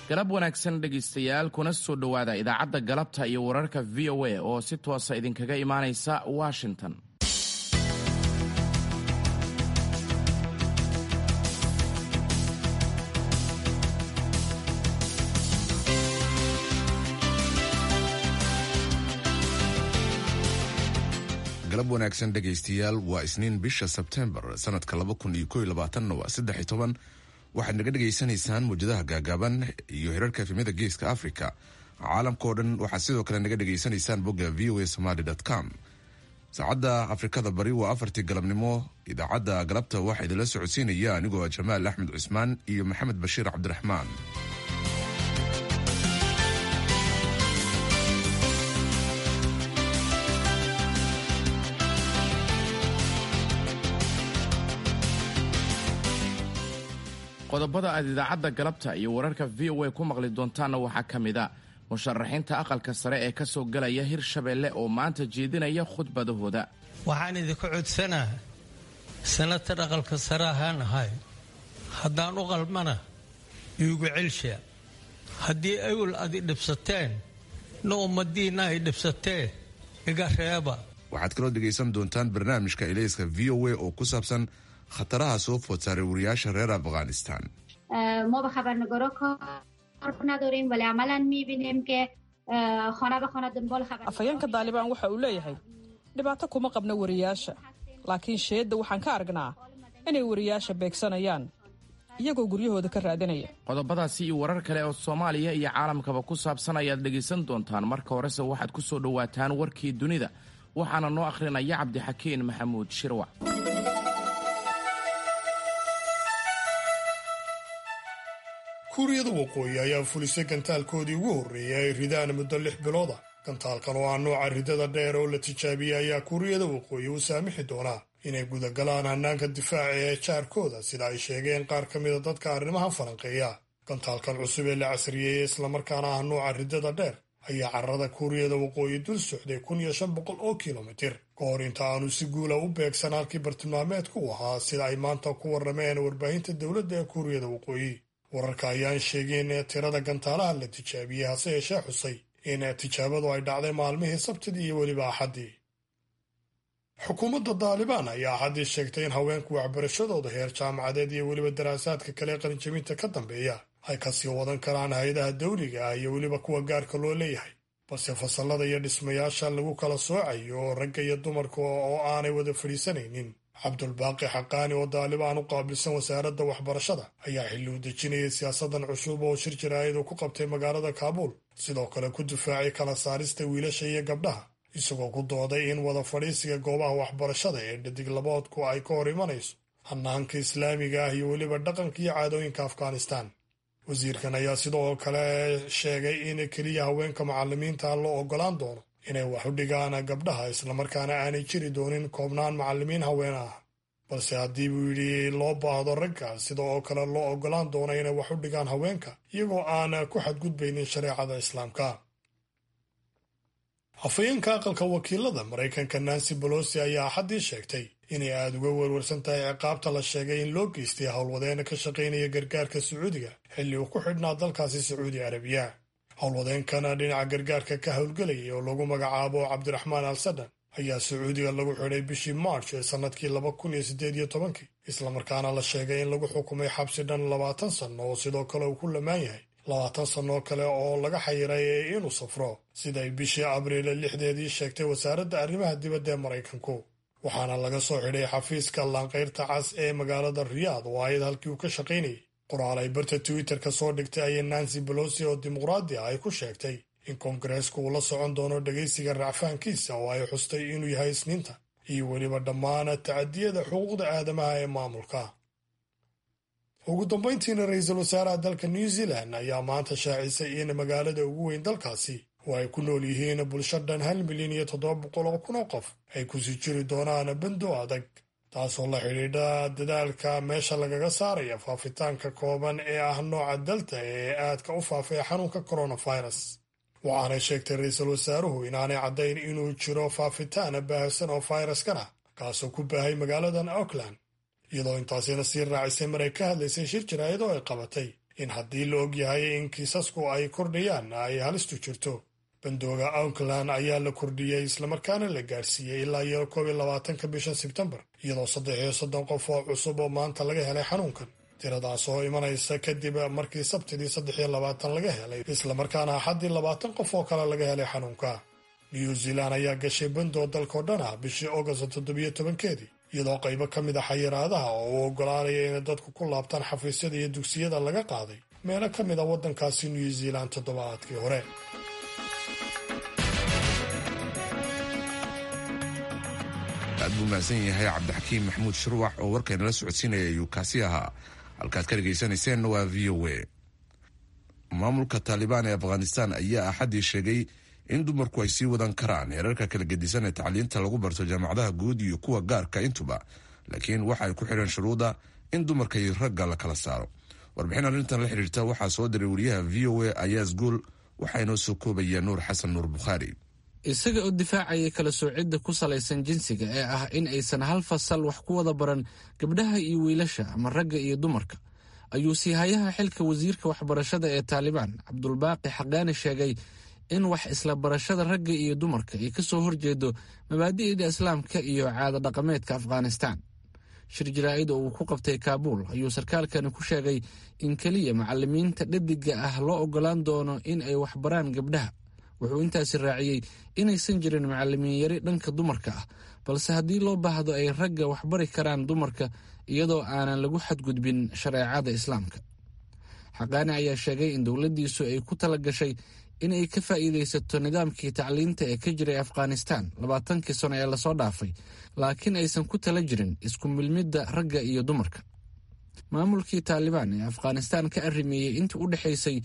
galab wanaagsan dhegaystayaal kuna soo dhowaada idaacadda galabta iyo wararka v o a oo si toosa idinkaga imaanaysa washington galab wanaagsan dhegaystayaal waa isniin bisha sebtembar sanadka waa saddex toban waxaad naga dhegaysanaysaan mawjadaha gaagaaban iyo hirarka efemyada geeska africa caalamkao dhan waxaad sidoo kale naga dhegaysanaysaan bogga v o a somaly com saacadda afrikada bari waa afartii galabnimo idaacadda galabta waxaa idinla socodsiinaya anigoo jamaal axmed cusmaan iyo maxamed bashiir cabdiraxmaan qodobada aad idaacadda galabta iyo wararka v o a ku maqli doontaanna waxaa ka mid a musharaxiinta aqalka sare ee ka soo galaya hirshabeelle oo maanta jeedinaya khudbadahooda waxaan idinku codsanaa sanatar aqalka sare ahaan ahay haddaan u qalmana iigu celsha haddii awel adi dhibsateen na ummadiinna ay dhibsateen iga reeba waxaad kaloo dhegaysan doontaan barnaamijka ilayska v o a oo ku saabsan khataraha soo food saaray wariyaasha reer afghanistan ما به خبرنگارا کار نداریم ولی عملا میبینیم که خانه به خانه دنبال خبر afhayeenka daalibaan waxa uu leeyahay dhibaato kuma qabno wariyaasha laakiin sheedda waxaan ka aragnaa inay wariyaasha beegsanayaan iyagoo guryahooda ka raadinaya qodobadaasi iyo warar kale oo soomaaliya iyo caalamkaba ku saabsan ayaad dhegaysan doontaan marka horese waxaad ku soo dhowaataan warkii dunida waxaana noo akhrinaya cabdixakiin maxamuud shirwac kuuriyada waqooyi ayaa fulisay gantaalkoodii ugu horreeyay ay ridaan muddo lix bilood ah gantaalkan oo ah nooca ridada dheer oo la tijaabiyey ayaa kuuriyada waqooyi u saamixi doonaa inay gudagalaan hannaanka difaaca ee jaarkooda sida ay sheegeen qaar ka mida dadka arrimaha falanqeeya gantaalkan cusub ee la casriyeeyey islamarkaana ah nooca ridada dheer ayaa carrada kuuriyada waqooyi dul socday kun iyo shan boqol oo kilomitir ka hor inta aanu si guula u beegsan halkii bartilmaameedku u ahaa sida ay maanta ku warrameen warbaahinta dowladda ee kuuriyada waqooyi wararka ayaan sheegeen tirada gantaalaha la tijaabiyey hase yeeshee xusay in tijaabadu ay dhacday maalmihii sabtidii iyo weliba axaddii xukuumadda daalibaan ayaa axaddii sheegtay in haweenku waxbarashadooda heer jaamacadeed iyo weliba daraasaadka kale ee qalinjabinta ka dambeeya ay kasii wadan karaan hay-adaha dawliga ah iyo weliba kuwa gaarka loo leeyahay balse fasallada iyo dhismayaasha lagu kala soocayo ragga iyo dumarka oo aanay wada fadhiisanaynin cabdulbaaqi xaqaani oo daalibaan u qaabilsan wasaaradda waxbarashada ayaa xilli u dejinayay siyaasadan cusub oo shir jaraa'id ku qabtay magaalada kaabuul sidoo kale ku difaacay kala saarista wiilasha iyo gabdhaha isagoo ku dooday in wada fadhiisiga goobaha waxbarashada ee dhadig laboodku ay ka hor imanayso hannaanka islaamiga ah iyo weliba dhaqanka iyo caadooyinka afghanistan wasiirkan ayaa sidoo kale sheegay in keliya haweenka macallimiinta loo oggolaan doono inay wax u dhigaan gabdhaha islamarkaana aanay jiri doonin koobnaan macallimiin haween ah balse haddii buu yidhi loo baahdo ragga sida oo kale loo oggolaan doono inay wax u dhigaan haweenka iyagoo aan ku xadgudbaynin shareecada islaamka afhayeenka aqalka wakiilada maraykanka nancy bolosi ayaa axaddii sheegtay inay aada uga werwarsan tahay ciqaabta la sheegay in loo geystay howlwadeena ka shaqaynaya gargaarka sacuudiga xilli uu ku xidhnaa dalkaasi sacuudi arabiya howlwadeenkana dhinaca gargaarka ka howlgelayay oo lagu magacaabo cabdiraxmaan al sadan ayaa sacuudiga lagu xidhay bishii march ee sannadkii laba kun iyo siddeed iyo tobankii islamarkaana la sheegay in lagu xukumay xabsi dhan labaatan sanno oo sidoo kale uu ku lamaan yahay labaatan sannoo kale oo laga xayiray inuu safro siday bishii abriil lixdeedii sheegtay wasaaradda arrimaha dibadda ee maraykanku waxaana laga soo xidhay xafiiska laanqayrta cas ee magaalada riyaad oo ayad halkii uu ka shaqaynayay qoraal ay barta twitter-ka soo dhigtay ayay nancy bolosi oo dimuqraadi ah ay ku sheegtay in koongareesku uu la socon doono dhegaysiga racfaankiisa oo ay xustay inuu yahay isniinta iyo weliba dhammaan tacadiyada xuquuqda aadamaha ee maamulka ugu dambayntiina ra-iisul wasaaraha dalka new zealand ayaa maanta shaacisay in magaalada ugu weyn dalkaasi oo ay ku nool yihiin bulsho dhan hal milyan iyo toddoba boqol oo kun oo qof ay kusii jiri doonaan bando adag taasoo la xidhiidha dadaalka meesha lagaga saaraya faafitaanka kooban ee ah nooca dalta ee aadka u faafay xanuunka coronavirus waxaanay sheegtay ra-iisul wasaaruhu inaanay caddayn inuu jiro faafitaan baahsan oo fayraskana kaasoo ku baahay magaaladan auckland iyadoo intaasina sii raacisay mar ay ka hadlaysay shir jaraa'id oo ay qabatay in haddii la ogyahay in kiisasku ay kordhayaan ay halistu jirto bandooga auckland ayaa la kordhiyey islamarkaana la gaadhsiiyey ilaa iyo koob iyo labaatanka bisha sebtembar iyadoo saddex iyo soddon qof oo cusub oo maanta laga helay xanuunkan tiradaas oo imanaysa kadib markii sabtidii saddex iyo labaatan laga helay islamarkaana axaddii labaatan qof oo kale laga helay xanuunka new zealand ayaa gashay bandoo dalkao dhan ah bishii august toddobiyo tobankeedii iyadoo qaybo ka mid a xayiraadaha oo uu oggolaanaya inay dadku ku laabtaan xafiisyada iyo dugsiyada laga qaaday meelo ka mid a waddankaasi new zealand toddobaadkii hore aad buu mahadsan yahay cabdixakiim maxamuud shirwax oo warkaynala socodsiinaya ayuu kaasi ahaa halkaad ka dhegaysanayseena waa v o a maamulka taalibaan ee afghanistan ayaa axaddii sheegay in dumarku ay sii wadan karaan heerarka kala gedisan ee tacliinta lagu barto jaamacadaha guud iyo kuwa gaarka intuba laakiin waxa ay ku xidheen shuruuda in dumarka iyo ragga la kala saaro warbixin arrintan la xidhiirta waxaa soo diray wariyaha v o a ayaas guul waxaa inoo soo koobaya nuur xasan nuur bukhaari isaga oo difaacaya kala soocidda ku salaysan jinsiga ee ah in aysan hal fasal wax ku wada baran gabdhaha iyo wiilasha ama ragga iyo dumarka ayuu siihayaha xilka wasiirka waxbarashada ee taalibaan cabdulbaaqi xaqaani sheegay in wax isla barashada ragga iyo dumarka ay ka soo horjeedo mabaadi'da islaamka iyo caada dhaqameedka afghanistaan shir jaraa'id oo uu ku qabtay kaabuul ayuu sarkaalkani ku sheegay in keliya macalimiinta dhadiga ah loo oggolaan doono in ay waxbaraan gabdhaha wuxuu intaasi raaciyey inaysan jirin macalimiin yari dhanka dumarka ah balse haddii loo baahdo ay ragga waxbari karaan dumarka iyadoo aanan lagu xadgudbin shareecada islaamka xaqaani ayaa sheegay in dowladdiisu ay ku tala gashay in ay ka faa'iidaysato nidaamkii tacliinta ee ka jiray afghanistaan labaatankii sano ee lasoo dhaafay laakiin aysan ku tala jirin isku milmidda ragga iyo dumarka maamulkii taalibaan ee afghanistaan ka arrimeeyey intii u dhexaysay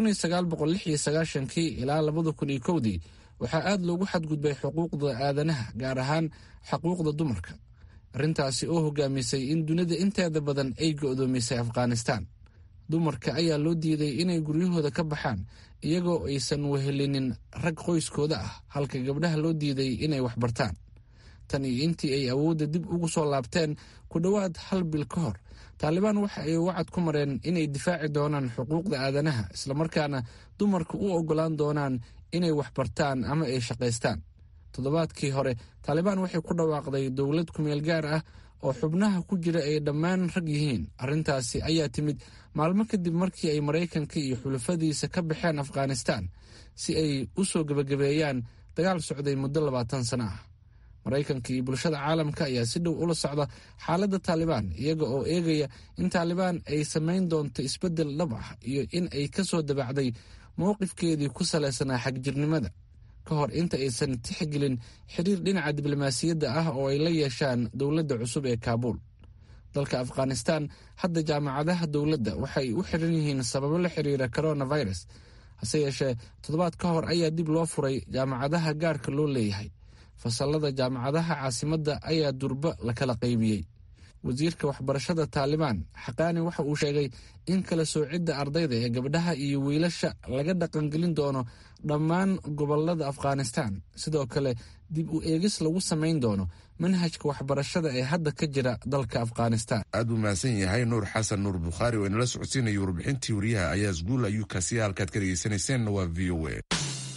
kii ilaa dii waxaa aad loogu xadgudbay xuquuqda aadanaha gaar ahaan xuquuqda dumarka arrintaasi oo hogaamisay in dunida inteeda badan ay go'doomisay afghanistaan dumarka ayaa loo diiday inay guryahooda ka baxaan iyagoo aysan wehelinin rag qoyskooda ah halka gabdhaha loo diiday inay waxbartaan tan iyo intii ay awoodda dib ugu soo laabteen ku dhowaad hal bil ka hor taalibaan waxa ay wacad ku mareen inay difaaci doonaan xuquuqda aadanaha islamarkaana dumarka u oggolaan doonaan inay waxbartaan ama ay shaqaystaan toddobaadkii hore taalibaan waxay ku dhawaaqday dowlad kumeel gaar ah oo xubnaha ku jira ay dhammaan rag yihiin arrintaasi ayaa timid maalmo kadib markii ay maraykanka iyo xulafadiisa ka baxeen afghanistaan si ay u soo gebagabeeyaan dagaal socday muddo labaatan sano ah maraykanka iyo bulshada caalamka ayaa si dhow ula socda xaaladda taalibaan iyaga oo eegaya in taalibaan ay samayn doonto isbeddel dhab ah iyo in ay ka soo dabacday mowqifkeedii ku salaysanaa xagjirnimada ka hor inta aysan tixgelin xiriir dhinaca diblomaasiyadda ah oo ay la yeeshaan dowladda cusub ee kaabuul dalka afghanistaan hadda jaamacadaha dowladda waxay u xiran yihiin sababo la xiriira coronavirus hase yeeshee toddobaad ka hor ayaa dib loo furay jaamacadaha gaarka loo leeyahay fasalada jaamacadaha caasimadda ayaa durba la kala qaybiyey wasiirka waxbarashada taalibaan xaqaani waxa uu sheegay in kala soocidda ardayda ee gabdhaha iyo wiilasha laga dhaqangelin doono dhammaan gobolada afghanistaan sidoo kale dib u eegis lagu samayn doono manhajka waxbarashada ee hadda ka jira dalka afghanistaan aad buu mahadsan yahay nuur xasan nuur bukhaari oo inala socodsiinaya warbixintii wariyaha ayaas guul ayuu kaasiya halkaad ka dhegeysanayseena waa v o a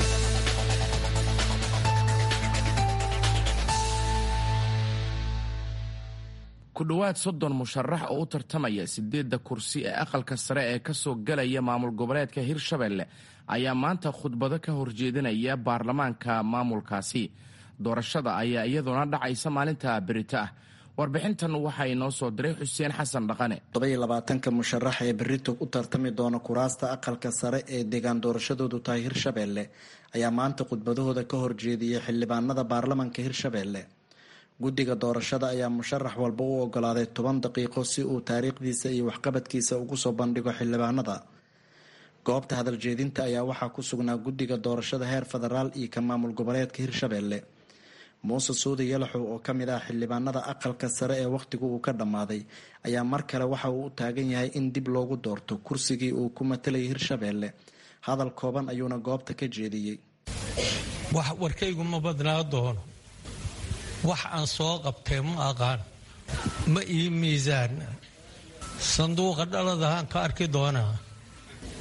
ku dhowaad soddon musharax oo u tartamaya sideedda kursi ee aqalka sare ee ka soo galaya maamul goboleedka hirshabelle ayaa maanta khudbado ka horjeedinaya baarlamaanka maamulkaasi doorashada ayaa iyaduna dhacaysa maalinta berito ah warbixintan waxaa inoo soo diray xuseen xasan dhaqane tobayolabaatanka musharax ee berito u tartami doona kuraasta aqalka sare ee deegaan doorashadoodu tahay hirshabelle ayaa maanta khudbadahooda ka horjeediyay xildhibaanada baarlamanka hirshabelle guddiga doorashada ayaa musharax walba u ogolaaday toban daqiiqo si uu taariikhdiisa iyo waxqabadkiisa ugu soo bandhigo xildhibaanada goobta hadaljeedinta ayaa waxaa ku sugnaa guddiga doorashada heer federaal iyo ka maamul goboleedka hirshabelle muuse suudi yalaxow oo kamid ah xildhibaanada aqalka sare ee wakhtigu uu ka dhammaaday ayaa mar kale waxa uu u taagan yahay in dib loogu doorto kursigii uu ku matalayay hirshabelle hadal kooban ayuuna goobta ka jeediyey wax warkaygu ma badnaa doono wax aan soo qabtee ma aqaan ma ii miisaan sanduuqa dhaladahaan ka arki doonaa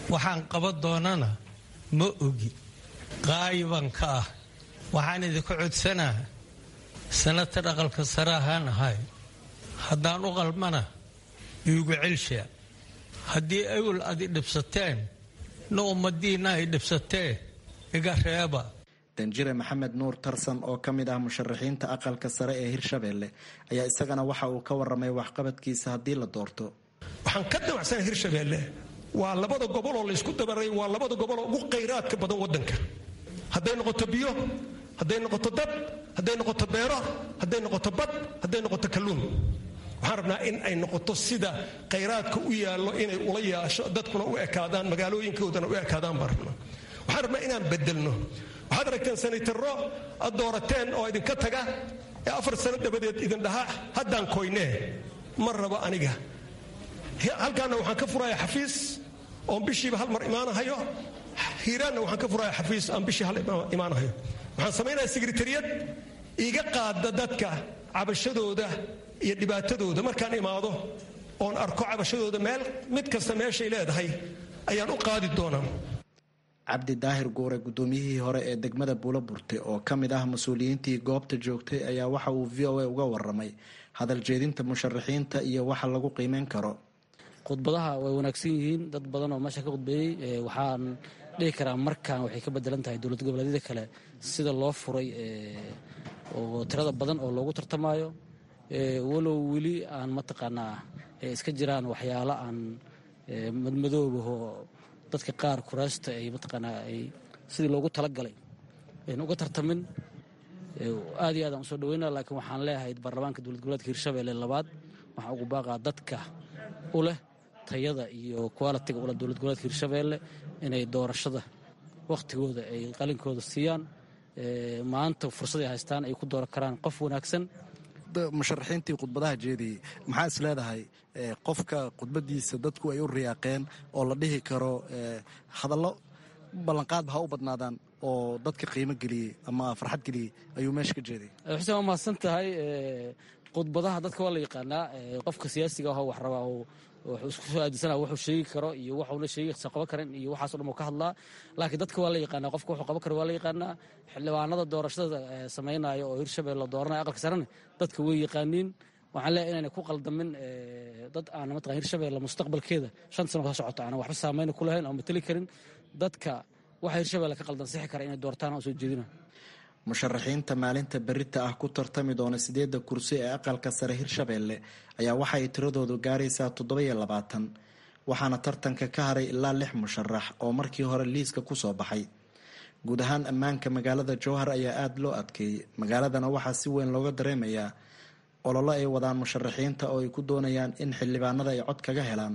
waxaan qaban doonana ma ogi qaayiban ka ah waxaan idinka codsanaa sanata dhaqalka sare ahaan ahay haddaan u qalmana iigu celshaa haddii awel adi dhibsateen na ummadiinna ay dhibsatee iga reeba danjire maxamed nuur tarsan oo ka mid ah musharaxiinta aqalka sare ee hirshabeelle ayaa isagana waxa uu ka waramay waxqabadkiisa haddii la doorto waxaan ka damacsana hirshabeelle waa labada goboloo laysku dabaray waa labada goboloo ugu khayraadka badan wadanka hadday noqoto biyo hadday noqoto dad hadday noqoto beero hadday noqoto bad hadday noqoto kalluun waxaan rabnaa in ay noqoto sida khayraadka u yaallo inay ula yaasho dadkuna u ekaadaan magaalooyinkoodana u ekaadaan baan rabnaa waxaan rabnaa inaan bedelno waxaad aragteen sanaytaro ad doorateen oo idinka taga ee afar sano dabadeed idin dhaha haddaan koynee ma rabo aniga halkaana waxaan ka furaya xafiis oon bishiiba hal mar imaanahayo hiiraanna waxaan ka furaya xafiis aan bishii hal imaanahayo waxaan samaynaya sekretariyad iiga qaada dadka cabashadooda iyo dhibaatadooda markaan imaado oon arko cabashadooda meel mid kasta meeshay leedahay ayaan u qaadi doonaa cabdi daahir guure guddoomiyihii hore ee degmada buulo burte oo ka mid ah mas-uuliyiintii goobta joogtay ayaa waxa uu v o a uga waramay hadal jeedinta musharaxiinta iyo waxa lagu qiimeyn karo khudbadaha way wanaagsan yihiin dad badan oo meesha ka khudbeeyey waxaan dhihi karaa markan waxay ka bedelan tahay dowlad goboleedyada kale sida loo furay oo tirada badan oo loogu tartamayo walow weli aan mataqaanaa iska jiraan waxyaalo aan madmadoobahoo dadka qaar kuraasta ay mataqaanaa ay sidii loogu talagalay ayna uga tartamin aad iyo aad aan usoo dhaweynaa laakiin waxaan leeyahay baarlamaanka dowlad goboleedka hirshabelle labaad waxaan ugu baaqaa dadka u leh tayada iyo qualitiga ule dowlad goboleedka hirshabelle inay doorashada wakhtigooda ay qalinkooda siiyaan maanta fursad ay haystaan ay ku dooran karaan qof wanaagsan musharaxiintii khudbadaha jeediyey maxaa is leedahay qofka khudbadiisa dadku ay u riyaaqeen oo la dhihi karo hadallo ballanqaadba ha u badnaadaan oo dadka qiimo geliyey ama farxad geliyey ayuu meesha ka jeeday xuseen waa mahadsan tahay khudbadaha dadka waa la yaqaanaa qofka siyaasiga ah wax rabaa wuxuu isku soo aadinsana wuxuu sheegi karo iyo waxuuna sheegisa qaban karin iyo waxaaso dhan uu ka hadlaa laakiin dadka waa la yaqaanaa qofka wuxuu qaban karo waa la yaqaanaa xildhibaanada doorashada samaynaya oo hirshabelle la dooranaya aqalka sarena dadka way yaqaaniin waxaan leeyahay inayna ku qaldamin dad aan mataqan hirshabelle mustaqbalkeeda shan sano ka socota aanan waxba saameyna ku lahayn oo mateli karin dadka waxa hirshabelle ka qaldan sixi kara inay doortaan oo soo jeedina musharaxiinta maalinta berita ah ku tartami doona sideedda kursi ee aqalka sare hirshabelle ayaa waxa ay tiradoodu gaaraysaa toddoba-iyo labaatan waxaana tartanka ka haray ilaa lix musharax oo markii hore liiska kusoo baxay guud ahaan ammaanka magaalada jowhar ayaa aada loo adkeeyey magaaladana waxaa si weyn looga dareemayaa ololo ay wadaan musharaxiinta oo ay ku doonayaan in xildhibaanada ay cod kaga helaan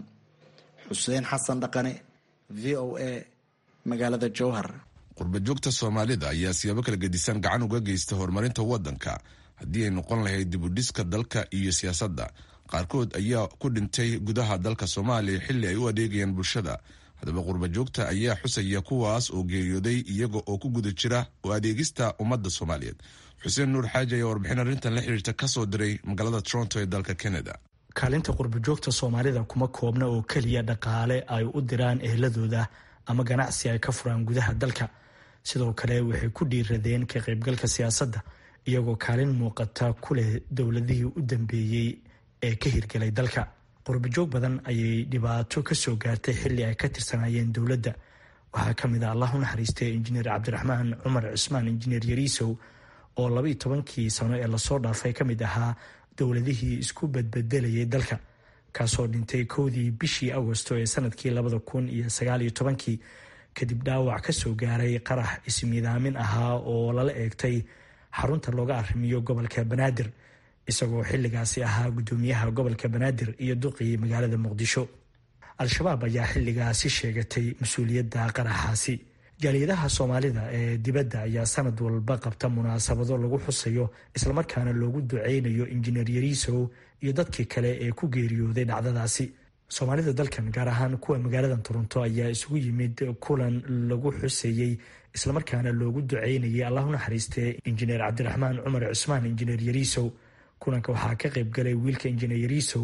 xuseen xasan dhaqane v o a magaalada jowhar qurbajoogta soomaalida ayaa siyaabo kala gedisan gacan uga geysta horumarinta wadanka haddii ay noqon lahayd dibudhiska dalka iyo siyaasadda qaarkood ayaa ku dhintay gudaha dalka soomaaliya xilli ay u adeegayaan bulshada haddaba qurbajoogta ayaa xusaya kuwaas oo geeriyooday iyaga oo ku guda jira oo adeegista ummadda soomaaliyeed xuseen nuur xaaji ayaa warbixin arrintan la xiriirta kasoo diray magaalada toronto ee dalka canada kaalinta qurbajoogta soomaalida kuma koobna oo keliya dhaqaale ay u diraan eheladooda ama ganacsi ay ka furaan gudaha dalka sidoo kale waxay ku dhiiradeen ka qaybgalka siyaasadda iyagoo kaalin muuqata ku leh dowladihii u dambeeyey ee ka hirgelay dalka qurbajoog badan ayay dhibaato kasoo gaartay xilli ay ka tirsanayeen dowladda waxaa ka mid a allah u naxariistay injineer cabdiraxmaan cumar cusmaan injineer yariisow oo labaiyo tobankii sano ee lasoo dhaafay ka mid ahaa dowladihii isku badbedelayay dalka kaasoo dhintay kowdii bishii agosto ee sanadkii labada kun iyo sagaaliyo tobankii kadib dhaawac kasoo gaaray qarax ismiidaamin ahaa oo lala eegtay xarunta looga arrimiyo gobolka banaadir isagoo xilligaasi ahaa gudoomiyaha gobolka banaadir iyo duqii magaalada muqdisho al-shabaab ayaa xilligaasi sheegatay mas-uuliyadda qaraxaasi jaaliyadaha soomaalida ee dibadda ayaa sanad walba qabta munaasabado lagu xusayo islamarkaana loogu duceynayo injineer yariisow iyo dadkii kale ee ku geeriyooday dhacdadaasi soomaalida dalkan gaar ahaan kuwa magaalada toronto ayaa isugu yimid kulan lagu xuseeyey islamarkaana loogu duceynayay allahu naxariistee injineer cabdiraxmaan cumar cusmaan injineer yariisow kulanka waxaa ka qaybgalay wiilka injineer yariisow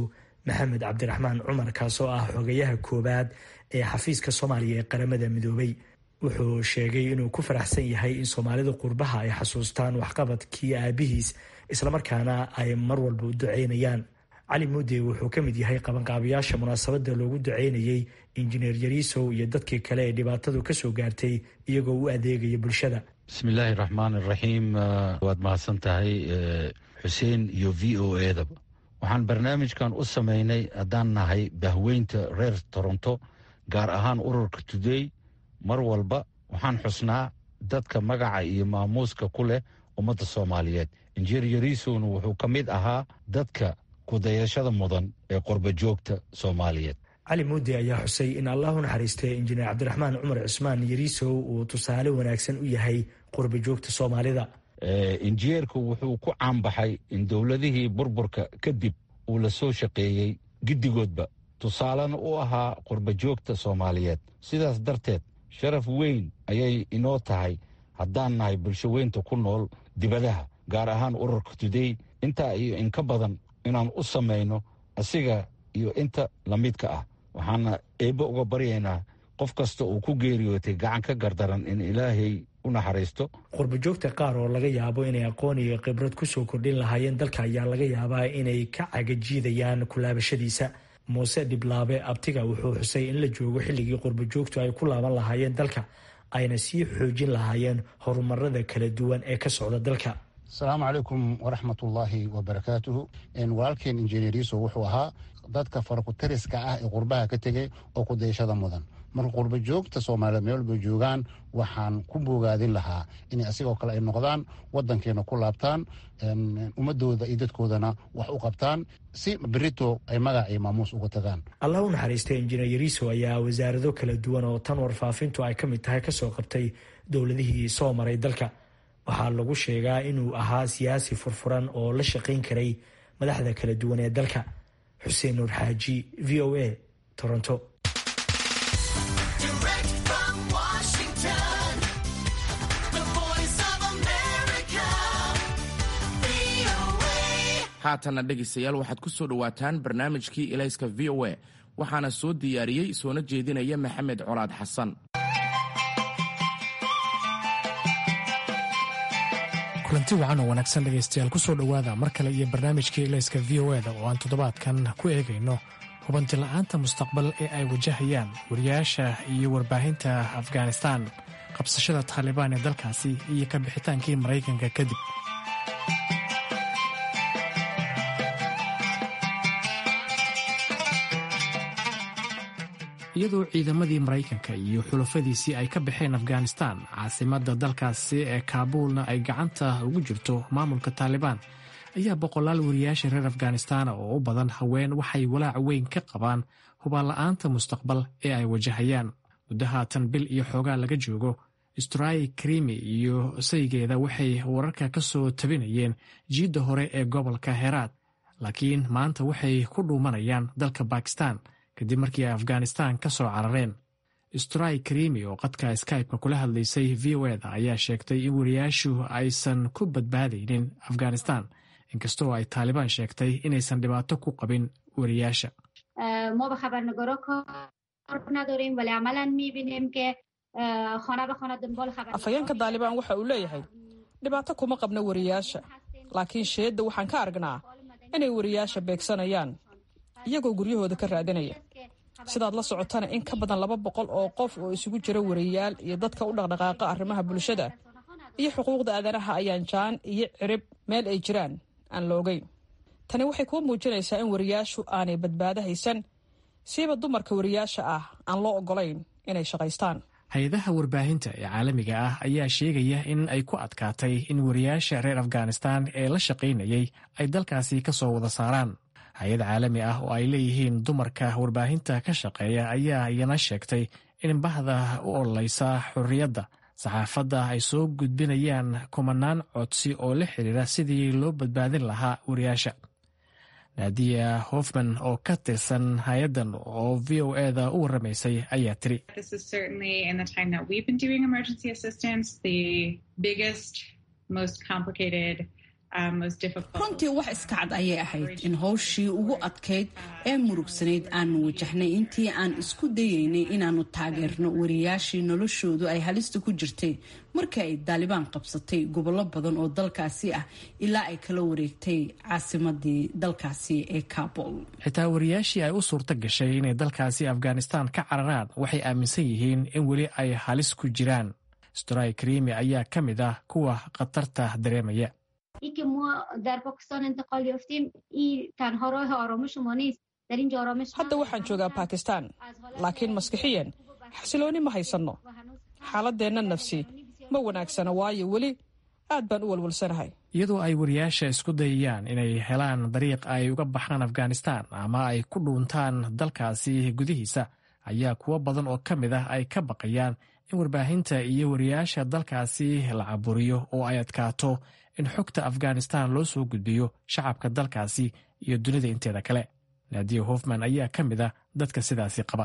maxamed cabdiraxmaan cumar kaasoo ah xogayaha koowaad ee xafiiska soomaaliya ee qaramada midoobay wuxuu sheegay inuu ku faraxsan yahay in soomaalida qurbaha ay xasuustaan waxqabadkii aabihiis islamarkaana ay mar walba u duceynayaan cali mude wuxuu ka mid yahay qabanqaabayaasha munaasabada loogu duceynayey injineer yariisow iyo dadkii kale ee dhibaatadu kasoo gaartay iyagoo u adeegaya bulshada bismillaahi raxmaan iraxiim waad mahadsan tahay xuseen iyo v o edaba waxaan barnaamijkan u sameynay haddaan nahay bahweynta reer toronto gaar ahaan ururka today mar walba waxaan xusnaa dadka magaca iyo maamuuska ku leh ummadda soomaaliyeed injineer yariisowna wuxuu ka mid ahaa dadka kudayashada mudan ee qorba joogta soomaaliyeed cali muudi ayaa xusay in allah u naxariistay injineer cabdiraxmaan cumar cusmaan yariisow uu tusaale wanaagsan u yahay qorba joogta soomaalida injineerku wuxuu ku caanbaxay in dowladihii burburka kadib uu la soo shaqeeyey giddigoodba tusaalena u ahaa qorba joogta soomaaliyeed sidaas darteed sharaf weyn ayay inoo tahay haddaan nahay bulsho weynta ku nool dibadaha gaar ahaan ururka tudey intaa iyo inka badan inaan u samayno asiga iyo inta lamidka ah waxaana eebbe uga baryaynaa qof kasta uu ku geeriyootay gacan ka gardaran in ilaahay u naxariisto qurbajoogta qaar oo laga yaabo inay aqoon iyo khibrad kusoo kordhin lahaayeen dalka ayaa laga yaabaa inay ka cagajiidayaan kulaabashadiisa muuse dhiblaabe abtiga wuxuu xusay in la joogo xilligii qurbajoogtu ay ku laaban lahaayeen dalka ayna sii xoojin lahaayeen horumarada kala duwan ee ka socda dalka asalaamu calaykum waraxmatullaahi wabarakaatuhu walaalkeen injineeriso wuxuu ahaa dadka farakutariska ah ee qurbaha ka tegay oo kudayashada mudan marka qurba joogta soomaaliyeed meel walba joogaan waxaan ku bogaadin lahaa inay asigoo kale ay noqdaan wadankeena ku laabtaan ummadooda iyo dadkoodana wax u qabtaan si berito ay magac iyo maamuus uga tagaan allah u naxariistay injineer yariiso ayaa wasaarado kala duwan oo tan warfaafintu ay ka mid tahay kasoo qabtay dowladihii soo maray dalka waxaa lagu sheegaa inuu ahaa siyaasi furfuran oo la shaqayn karay madaxda kala duwan ee dalka xuseen nuur xaaji v o a toronto haatanna dhegaystayaal waxaad ku soo dhowaataan barnaamijkii ilayska v o a waxaana soo diyaariyey soona jeedinaya maxamed colaad xasan kulanti wacan oo wanaagsan dhegaystayaal ku soo dhowaada mar kale iyo barnaamijkii ilayska v o eda oo aan toddobaadkan ku eegayno hubanti la'aanta mustaqbal ee ay wajahayaan wariyaasha iyo warbaahinta afghanistan qabsashada taalibaan ee dalkaasi iyo ka bixitaankii maraykanka kadib iyadoo ciidamadii maraykanka iyo xulafadiisii ay ka baxeen afghanistan caasimadda dalkaasi ee kaabuulna ay gacanta ugu jirto maamulka taalibaan ayaa boqolaal wariyaasha reer afghanistan oo u badan haween waxay walaac weyn ka qabaan hubaanla'aanta mustaqbal ee ay wajahayaan muddo haatan bil iyo xoogaa laga joogo strai krimi iyo saygeeda waxay wararka ka soo tabinayeen jiidda hore ee gobolka heraad laakiin maanta waxay ku dhuumanayaan dalka bakistan kadib markii ay afghanistan ka soo carareen strai krimi oo qadka skype-ka kula hadlaysay v o eda ayaa sheegtay in wariyaashu aysan ku badbaadaynin afghanistan inkastoo ay taalibaan sheegtay inaysan dhibaato ku qabin wariyaasha afhayeenka daalibaan waxa uu leeyahay dhibaato kuma qabno wariyaasha laakiin sheedda waxaan ka aragnaa inay wariyaasha beegsanayaan iyagoo guryahooda ka raadinaya sidaad la socotana in ka badan laba boqol oo qof oo isugu jira wariyaal iyo dadka u dhaqdhaqaaqa arrimaha bulshada iyo xuquuqda aadanaha ayaan jaan iyo cirib meel ay jiraan aan loogeyn tani waxay kuu muujinaysaa in wariyaashu aanay badbaado haysan siiba dumarka wariyaasha ah aan loo oggolayn inay shaqaystaan hay-adaha warbaahinta ee caalamiga ah ayaa sheegaya in ay ku adkaatay in wariyaasha reer afghanistan ee la shaqaynayay ay dalkaasi ka soo wada saaraan hay-ad caalami ah oo ay leeyihiin dumarka warbaahinta ka shaqeeya ayaa iyana sheegtay in bahda u ololeysa xorriyadda saxaafadda ay soo gudbinayaan kumanaan codsi oo la xiriira sidii loo badbaadin lahaa wariyaasha naadiya hofman oo ka tirsan hay-addan oo v o eda u waramaysay ayaa tiri runtii wax iska cad ayay ahayd in howshii ugu adkayd ee murugsanayd aanu wajahnay intii aan isku dayaynay inaannu taageerno wariyaashii noloshoodu ay halista ku jirtay markii ay daalibaan qabsatay gobollo badan oo dalkaasi ah ilaa ay kala wareegtay caasimadii dalkaasi ee kabul xitaa wariyaashii ay u suurto gashay inay dalkaasi afghanistan ka cararaan waxay aaminsan yihiin in weli ay halis ku jiraan storay karimi ayaa ka mid ah kuwa khatarta dareemaya ای که ما در پاکستان انتقال یافتیم این تنها راه آرامش ما نیست در اینجا آرامش hadda waxaan joogaa bakistan laakiin maskixiyan xasilooni ma haysanno xaaladeenna nafsi ma wanaagsana waayo weli aad baan u walwalsanahay iyadoo ay wariyaasha isku dayayaan inay helaan dariiq ay uga baxaan afghanistan ama ay ku dhuuntaan dalkaasi gudihiisa ayaa kuwo badan oo ka mid ah ay ka baqayaan in warbaahinta iyo wariyaasha dalkaasi la caburiyo oo ay adkaato in xogta afghanistan loo soo gudbiyo shacabka dalkaasi iyo dunida inteeda kale naadiya hofman ayaa ka mid ah dadka sidaasi qaba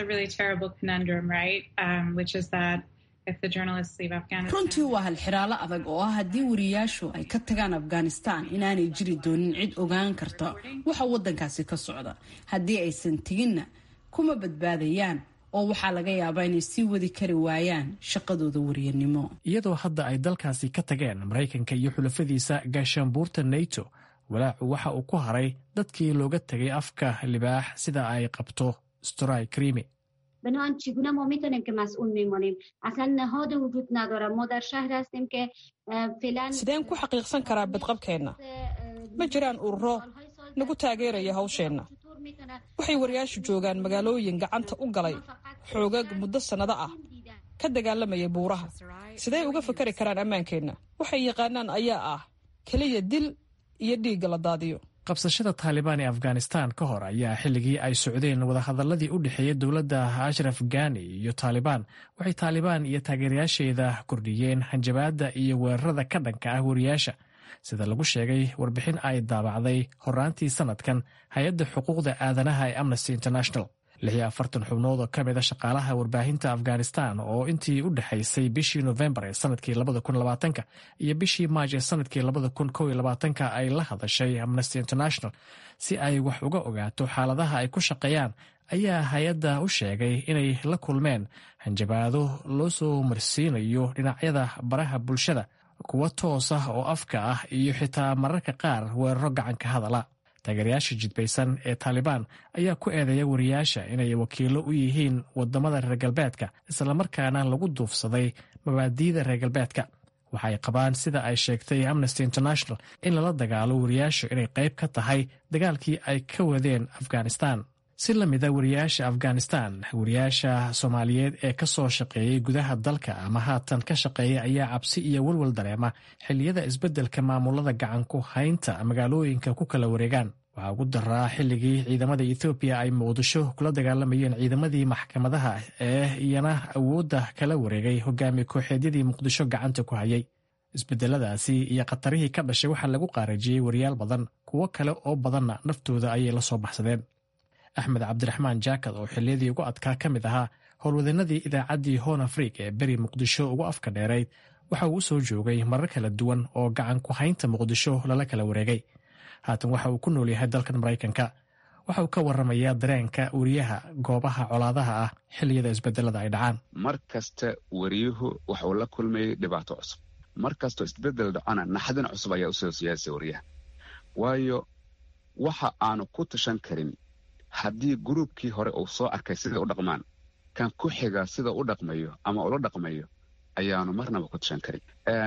runtii waa halxiraalo adag oo ah haddii wariyaashu ay ka tagaan afghanistan inaanay jiri doonin cid ogaan karta waxa waddankaasi ka socda haddii aysan teginna kuma badbaadayaan oo waxaa laga yaabaa inay sii wadi kari waayaan shaqadooda wariyanimo iyadoo hadda ay dalkaasi ka tageen maraykanka iyo xulafadiisa gaashaanbuurta nato walaacu waxa uu ku haray dadkii looga tegay afka libaax sida ay qabto storay krimi بنابراین چگونه ما میتونیم که مسئول میمانیم اصلا نهاد وجود نداره ما در شهر هستیم که فعلا sideen ku xaqiiqsan karaa badqabkeenna ma jiraan ururo nagu taageeraya hawsheenna waxay wariyaashu joogaan magaalooyin gacanta u galay xoogag muddo sannado ah ka dagaalamaya buuraha sidee uga fakari karaan ammaankeenna waxay yaqaanaan ayaa ah keliya dil iyo dhiigga la daadiyo qabsashada taalibaan ee afghanistan ka hor ayaa xilligii ay socdeen wadahadaladii u dhexeeyey dowladda ashraf gani iyo taalibaan waxay taalibaan iyo taageerayaasheeda kordhiyeen hanjabaadda iyo weerarada ka dhanka ah wariyaasha sida lagu sheegay warbixin ay daabacday horaantii sanadkan hay-adda xuquuqda aadanaha ee amnesty international lixiyo afartan xubnood oo ka mid a shaqaalaha warbaahinta afghanistan oo intii u dhexaysay bishii nofembar ee sanadkii labada kun labaatanka iyo bishii maaj ee sanadkii labada kun kow iyo labaatanka ay la hadashay amnesty international si ay wax uga ogaato xaaladaha ay ku shaqeeyaan ayaa hay-adda u sheegay inay la kulmeen hanjabaado loo soo marsiinayo dhinacyada baraha bulshada kuwo toos ah oo afka ah iyo xitaa mararka qaar weeraro gacanka hadala taageerayaasha jidbaysan ee taalibaan ayaa ku eedeeya wariyaasha inay wakiilo u yihiin wadamada reer galbeedka islamarkaana lagu duufsaday mabaadiida reer galbeedka waxa ay qabaan sida ay sheegtay amnesty international in lala dagaalo wariyaashu inay qayb ka tahay dagaalkii ay ka wadeen afghanistan si la mida wariyaasha afghanistan wariyaasha soomaaliyeed ee ka soo shaqeeyey gudaha dalka ama haatan ka shaqeeya ayaa cabsi iyo walwal dareema xilliyada isbeddelka maamulada gacan ku haynta magaalooyinka ku kala wareegaan waxaa ugu daraa xilligii ciidamada ethoobiya ay muqdisho kula dagaalamayeen ciidamadii maxkamadaha ee iyana awoodda kala wareegay hogaamiye kooxeedyadii muqdisho gacanta ku hayay isbedeladaasi iyo khatarihii ka dhashay waxaa lagu qaarajiyey wariyaal badan kuwo kale oo badanna naftooda ayay la soo baxsadeen axmed cabdiraxmaan jaakad oo xilliyadii ugu adkaa ka mid ahaa howlwadeenadii idaacaddii hoon afriik ee beri muqdisho ugu afka dheerayd waxa uu u soo joogay marar kala duwan oo gacan ku haynta muqdisho lala kala wareegay haatan waxa uu ku nool yahay dalkan maraykanka waxa uu ka waramayaa dareenka wariyaha goobaha colaadaha ah xilliyada isbedelada ay dhacaan mar kasta wariyuhu waxuu la kulmayay dhibaato cusub mar kastoo isbedel dhacona naxdin cusub ayaa usoo siyaasa wariyaha waayo waxa aanu ku tashan karin haddii gruubkii hore uu soo arkay siday u dhaqmaan kan ku xiga sida u dhaqmayo ama ula dhaqmayo ayaanu marnaba ku tashan karin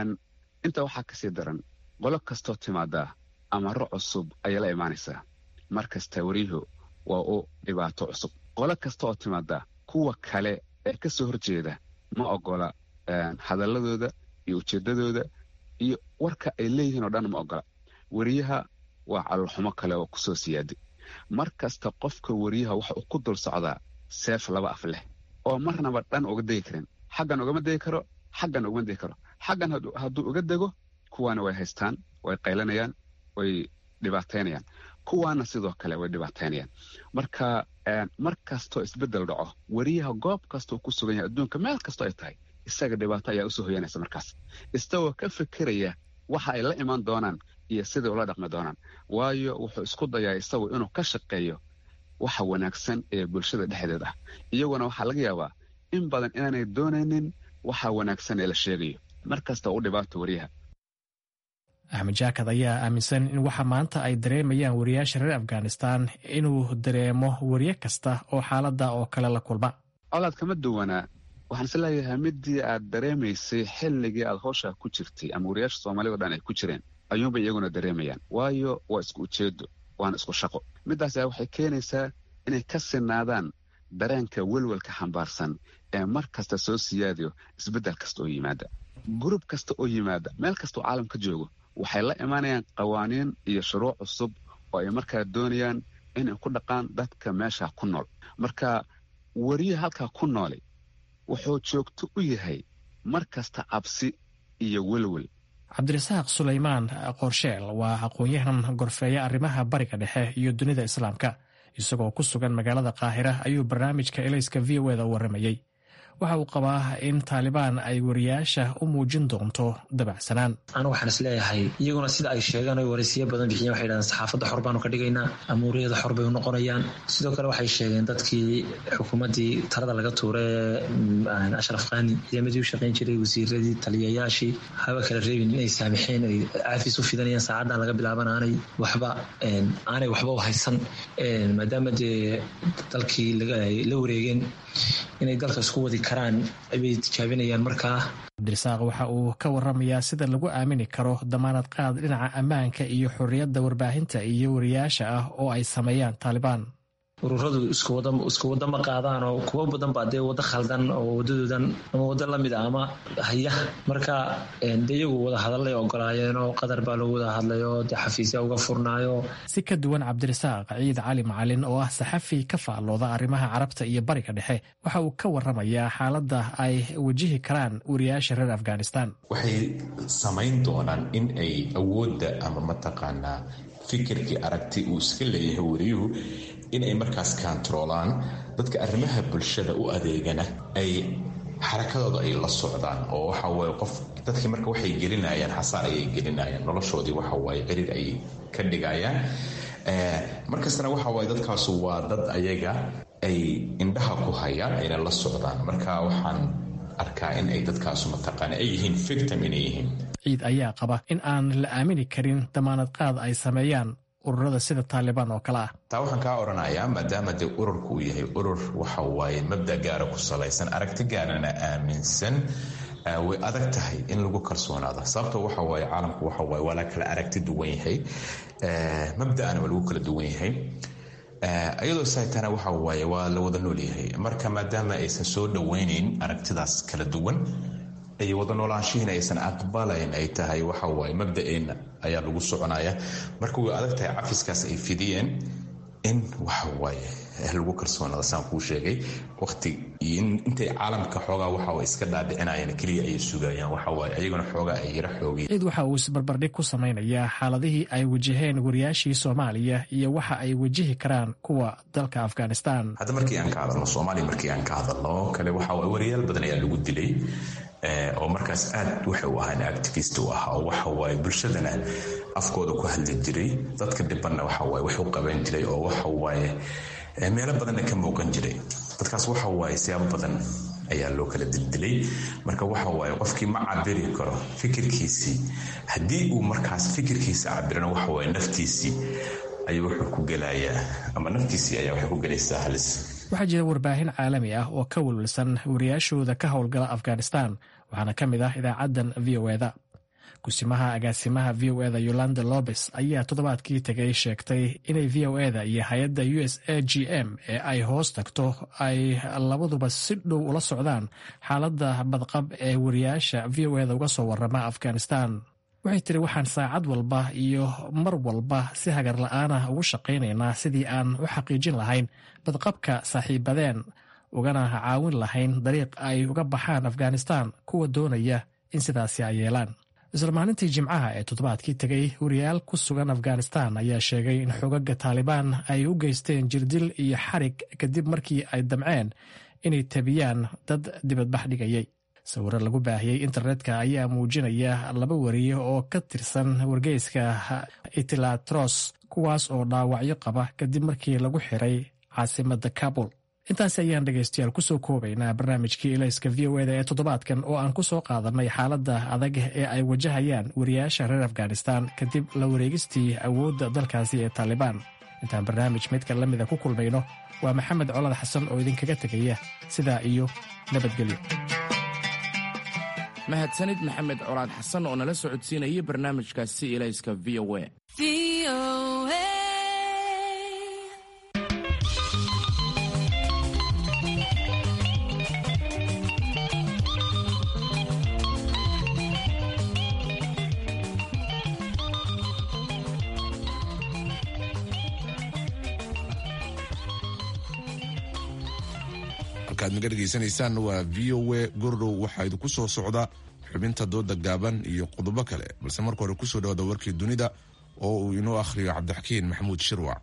intaa waxaa kasii daran qolo kastoo timaadaa amaro cusub ayay la imaanaysaa mar kasta wariyuhu waa u dhibaato cusub qolo kasta oo timaadaa kuwa kale ee ka soo horjeeda ma ogola hadalladooda iyo ujeeddadooda iyo warka ay leeyihiin oo dhan ma ogola wariyaha waa calolxumo kale oo kusoo siyaaday mar kasta qofka wariyaha waxa uu ku dul socdaa seef laba af leh oo marnaba dhan uga degi karin xaggan ugama degi karo xaggan ugama degi karo xaggan hadduu uga dego kuwaana way haystaan way qaylanayaan way dhibaataynayaan kuwaana sidoo kale way dhibaataynayaan marka mar kastoo isbeddel dhaco wariyaha goob kastoo ku sugan yahay adduunka meel kastoo ay tahay isaga dhibaato ayaa usoo hoyanaysa markaas isagoo ka fikiraya waxa ay la imaan doonaan iyo siday ula dhaqmi doonaan waayo wuxuu isku dayaa isagu inuu ka shaqeeyo waxa wanaagsan ee bulshada dhexdeed ah iyaguna waxaa laga yaabaa in badan inaanay doonaynin waxa wanaagsan ee la sheegayo mar kasta u dhibaato wariyaha axmed jaakad ayaa aaminsan in waxa maanta ay dareemayaan wariyaasha reer afghanistan inuu dareemo wariye kasta oo xaaladda oo kale la kulma colaad kama duwanaa waxaan is leeyahay midii aad dareemaysay xilligii aad howshaa ku jirtay ama wariyaasha soomaalida o dhan ay ku jireen ayuunbay iyaguna dareemayaan waayo waa isku ujeedo waana isku shaqo middaas ayaa waxay keenaysaa inay ka sinaadaan dareenka welwelka xambaarsan ee mar kasta soo siyaadayo isbeddel kasta oo yimaada gurub kasta oo yimaada meel kastaoo caalam ka joogo waxay la imaanayaan qawaaniin iyo shuruuc cusub oo ay markaa doonayaan inay ku dhaqaan dadka meesha ku nool marka wariye halkaa ku noolay wuxuu joogto u yahay mar kasta cabsi iyo welwel cabdirasaaq sulaymaan qorsheel waa aqoon-yahan gorfeeya arrimaha bariga dhexe iyo dunida islaamka isagoo ku sugan magaalada qaahira ayuu barnaamijka elayska v o eda u warramayey waxa uu qabaa in taalibaan ay wariyaasha u muujin doonto dabacsanaan anu waxaan is leeyahay iyaguna sida ay sheegaan oy waraysiyo badan bixiyeen waxay dhahdeen saxaafadda xor baanu ka dhigaynaa ama wariyada xor bay u noqonayaan sidoo kale waxay sheegeen dadkii xukuumaddii talada laga tuuray ee ashraf khani ciidamadii u shaqayn jiray wasiiradii taliyayaashii haba kala reebin inay saamixeen ay caafis u fidanayaan saacaddan laga bilaaban aanay waxba aanay waxba u haysan maadaama dee dalkii la wareegeen inay dalka isku wadi karaan bay tijaabinayaan markaa cabdirasaaq waxa uu ka waramayaa sida lagu aamini karo damaanad qaad dhinaca ammaanka iyo xorriyadda warbaahinta iyo wariyaasha ah oo ay sameeyaan taalibaan ururadu isku wada ma qaadaan oo kuwo badan baa dee wado khaldan oo wadadoodan ama wado lamid a ama haya marka de iyagu wada hadallay ogolaayeen oo qadar baa lagu wada hadlay oo de xafiisya uga furnaayo si ka duwan cabdirasaaq ciid cali macalin oo ah saxafi ka faallooda arrimaha carabta iyo bariga dhexe waxa uu ka waramayaa xaaladda ay wajihi karaan wariyaasha reer afghanistan waxay samayn doonaan in ay awoodda ama mataqaanaa fikirkii aragti uu iska leeyahay wariyuhu in ay markaas kaantaroolaan dadka arrimaha bulshada u adeegana ay xarakadooda ay la socdaan oo waxa waye qof dadkii marka waxay gelinayaan xasaar ayay gelinayaan noloshoodii waxa waaye ciriir ayay ka dhigayaan markastana waxa waaye dadkaasu waa dad ayaga ay indhaha ku hayaan ayna la socdaan marka waxaan arkaa in ay dadkaasu mataqaana ay yihiin victim inay yihiin ciid ayaa qaba in aan la aamini karin damaanad qaad ay sameeyaan ururada sida taalibaan oo kale ah taa waxaan kaa odhanayaa maadaama dee ururku uu yahay urur waxa waaye mabda gaara ku salaysan aragti gaarana aaminsan way adag tahay in lagu kalsoonaada sababta waxa waaye caalamku waxa waaye waa la kala aragti duwan yahay mabda'ana waa lagu kala duwan yahay iyadoo saytana waxa waaye waa la wada nool yahay marka maadaama aysan soo dhoweynayn aragtidaas kala duwan ay wada noolaanshihiina aysan aqbalayn ay tahay waxa waaye mabda'eenna ayaa lagu soconaya marka way adag tahay cafiskaas ay fidiyeen in waxa waaye lagu kalsoonaada saan kuu sheegay waqti intay caalamka xoogaa waxa iska dhaadhicinayaan keliya ayay sugayaan waxa waaye ayaguna xoogaa ay yara xoogeen ciid waxa uu isbarbardhig ku samaynayaa xaaladihii ay wajaheen wariyaashii soomaaliya iyo waxa ay wajihi karaan kuwa dalka afghanistan hadda markii aan ka hadalno soomaaliya markii aan ka hadalno kale waxa waaye wariyaal badan ayaa lagu dilay oo markaas aad waxay u ahaan activist u ahaa oo waxa waaye bulshadana afkooda ku hadli jiray dadka dhibanna waxa waaye wax u qaban jiray oo waxa waaye meelo badanna ka muuqan jiray dadkaas waxa waaye siyaabo badan ayaa loo kala dildilay marka waxa waaye qofkii ma cabiri karo fikirkiisii haddii uu markaas fikirkiisa cabirana waxa waaye naftiisii ayuu wuxuu ku gelayaa ama naftiisii ayaa waxay ku gelaysaa halis waxaa jira warbaahin caalami ah oo ka welwelsan wariyaashooda ka howlgala afghanistan waxaana ka mid ah idaacaddan v o eda kusimaha agaasimaha v o eda yolanda lobes ayaa toddobaadkii tegay sheegtay inay v o eda iyo hay-adda u s a g m ee ay hoos tagto ay labaduba si dhow ula socdaan xaaladda badqab ee wariyaasha v o eda uga soo warama afghanistan waxay tiri waxaan saacad walba iyo mar walba si hagar la-aanah ugu shaqaynaynaa sidii aan u xaqiijin lahayn badqabka saaxiibadeen ugana caawin lahayn dariiq ay uga baxaan afghanistan kuwa doonaya in sidaasi ay yeelaan isla maalintii jimcaha ee toddobaadkii tegay wariyaal ku sugan afghanistan ayaa sheegay in xogaga taalibaan ay u geysteen jirdil iyo xarig kadib markii ay damceen inay tabiyaan dad dibadbax dhigayay sawiro lagu baahiyey internetka ayaa muujinaya laba wariye oo ka tirsan wargeyska itilatros kuwaas oo dhaawacyo qaba kadib markii lagu xiray caasimada kabul intaasi ayaan dhegaystayaal kusoo koobaynaa barnaamijkii ilayska v o eda ee toddobaadkan oo aan ku soo qaadanay xaaladda adag ee ay wajahayaan wariyaasha reer afghanistan kadib la wareegistii awoodda dalkaasi ee taalibaan intaan barnaamij midka la mida ku kulmayno waa maxamed colad xasan oo idinkaga tegaya sidaa iyo nabadgelyo mahadsanid maxamed colaad xasan oo nala socodsiinayay barnaamijkaasi ilayska v o a halkaad naga dhegaysanaysaan waa v o a gordhow waxaa idinku soo socda xubinta dooda gaaban iyo qodobo kale balse marka hore kusoo dhawaada warkii dunida oo uu inoo akhriyo cabdixakiin maxamuud shirwac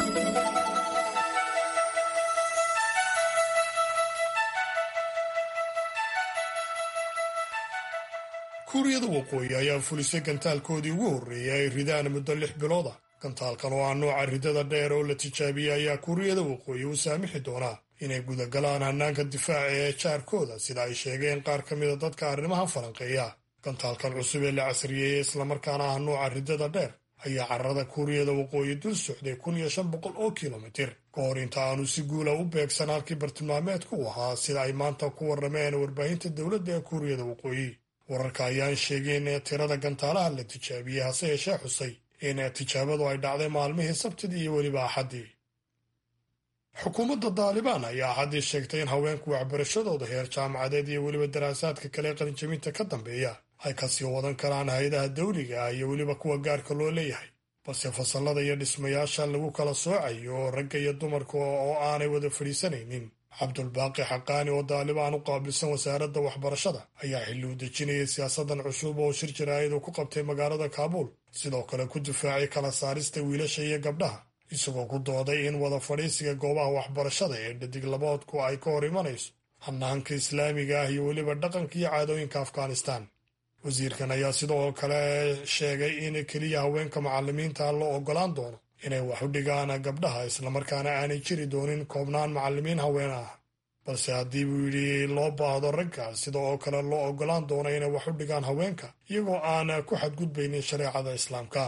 kuuriyada waqooyi ayaa fulisay gantaalkoodii ugu horreeyay ay ridaan muddo lix bilooda gantaalkan oo ah nooca ridada dheer oo la tijaabiyey ayaa kuuriyada waqooyi u saamixi doonaa inay gudagalaan hannaanka difaaca ee jaarkooda sida ay sheegeen qaar ka mida dadka arrimaha falanqeeya gantaalkan cusub ee la casriyeeyey islamarkaana ah nooca ridada dheer ayaa carrada kuuriyada waqooyi dul socday kun iyo shan boqol oo kilomitir ka hor inta aanu si guula u beegsan halkii bartilmaameedku u ahaa sida ay maanta ku warrameen warbaahinta dowladda ee kuuriyada waqooyi wararka ayaan sheegeen ee tirada gantaalaha la tijaabiyey hase yeeshee xusay in tijaabadu ay dhacday maalmihii sabtidii iyo weliba axaddii xukuumadda daalibaan ayaa axaddii sheegtay in haweenku waxbarashadooda heer jaamacadeed iyo weliba daraasaadka kale qalinjabinta ka dambeeya ay kasii wadan karaan hay-adaha dawliga ah iyo weliba kuwa gaarka loo leeyahay balse fasallada iyo dhismayaasha lagu kala soocayo ragga iyo dumarka oo aanay wada fadhiisanaynin cabdulbaaqi xaqaani oo daalibaan u qaabilsan wasaaradda waxbarashada ayaa xilli u dejinayay siyaasadan cusub oo shir jaraa'id ku qabtay magaalada kaabuul sidoo kale ku difaacay kala saarista wiilasha iyo gabdhaha isagoo ku dooday in wada fadhiisiga goobaha waxbarashada ee dhadig laboodku ay ka hor imanayso hanaanka islaamiga ah iyo weliba dhaqanka iyo caadooyinka afghanistan wasiirkan ayaa sidoo kale sheegay in keliya haweenka macalimiinta loo ogolaan doono inay wax u dhigaan gabdhaha islamarkaana aanay jiri doonin koobnaan macalimiin haween ah balse haddii buu yidhi loo baahdo ragga sida oo kale loo ogolaan doono inay wax u dhigaan haweenka iyagoo aan ku xadgudbaynin shareecada islaamka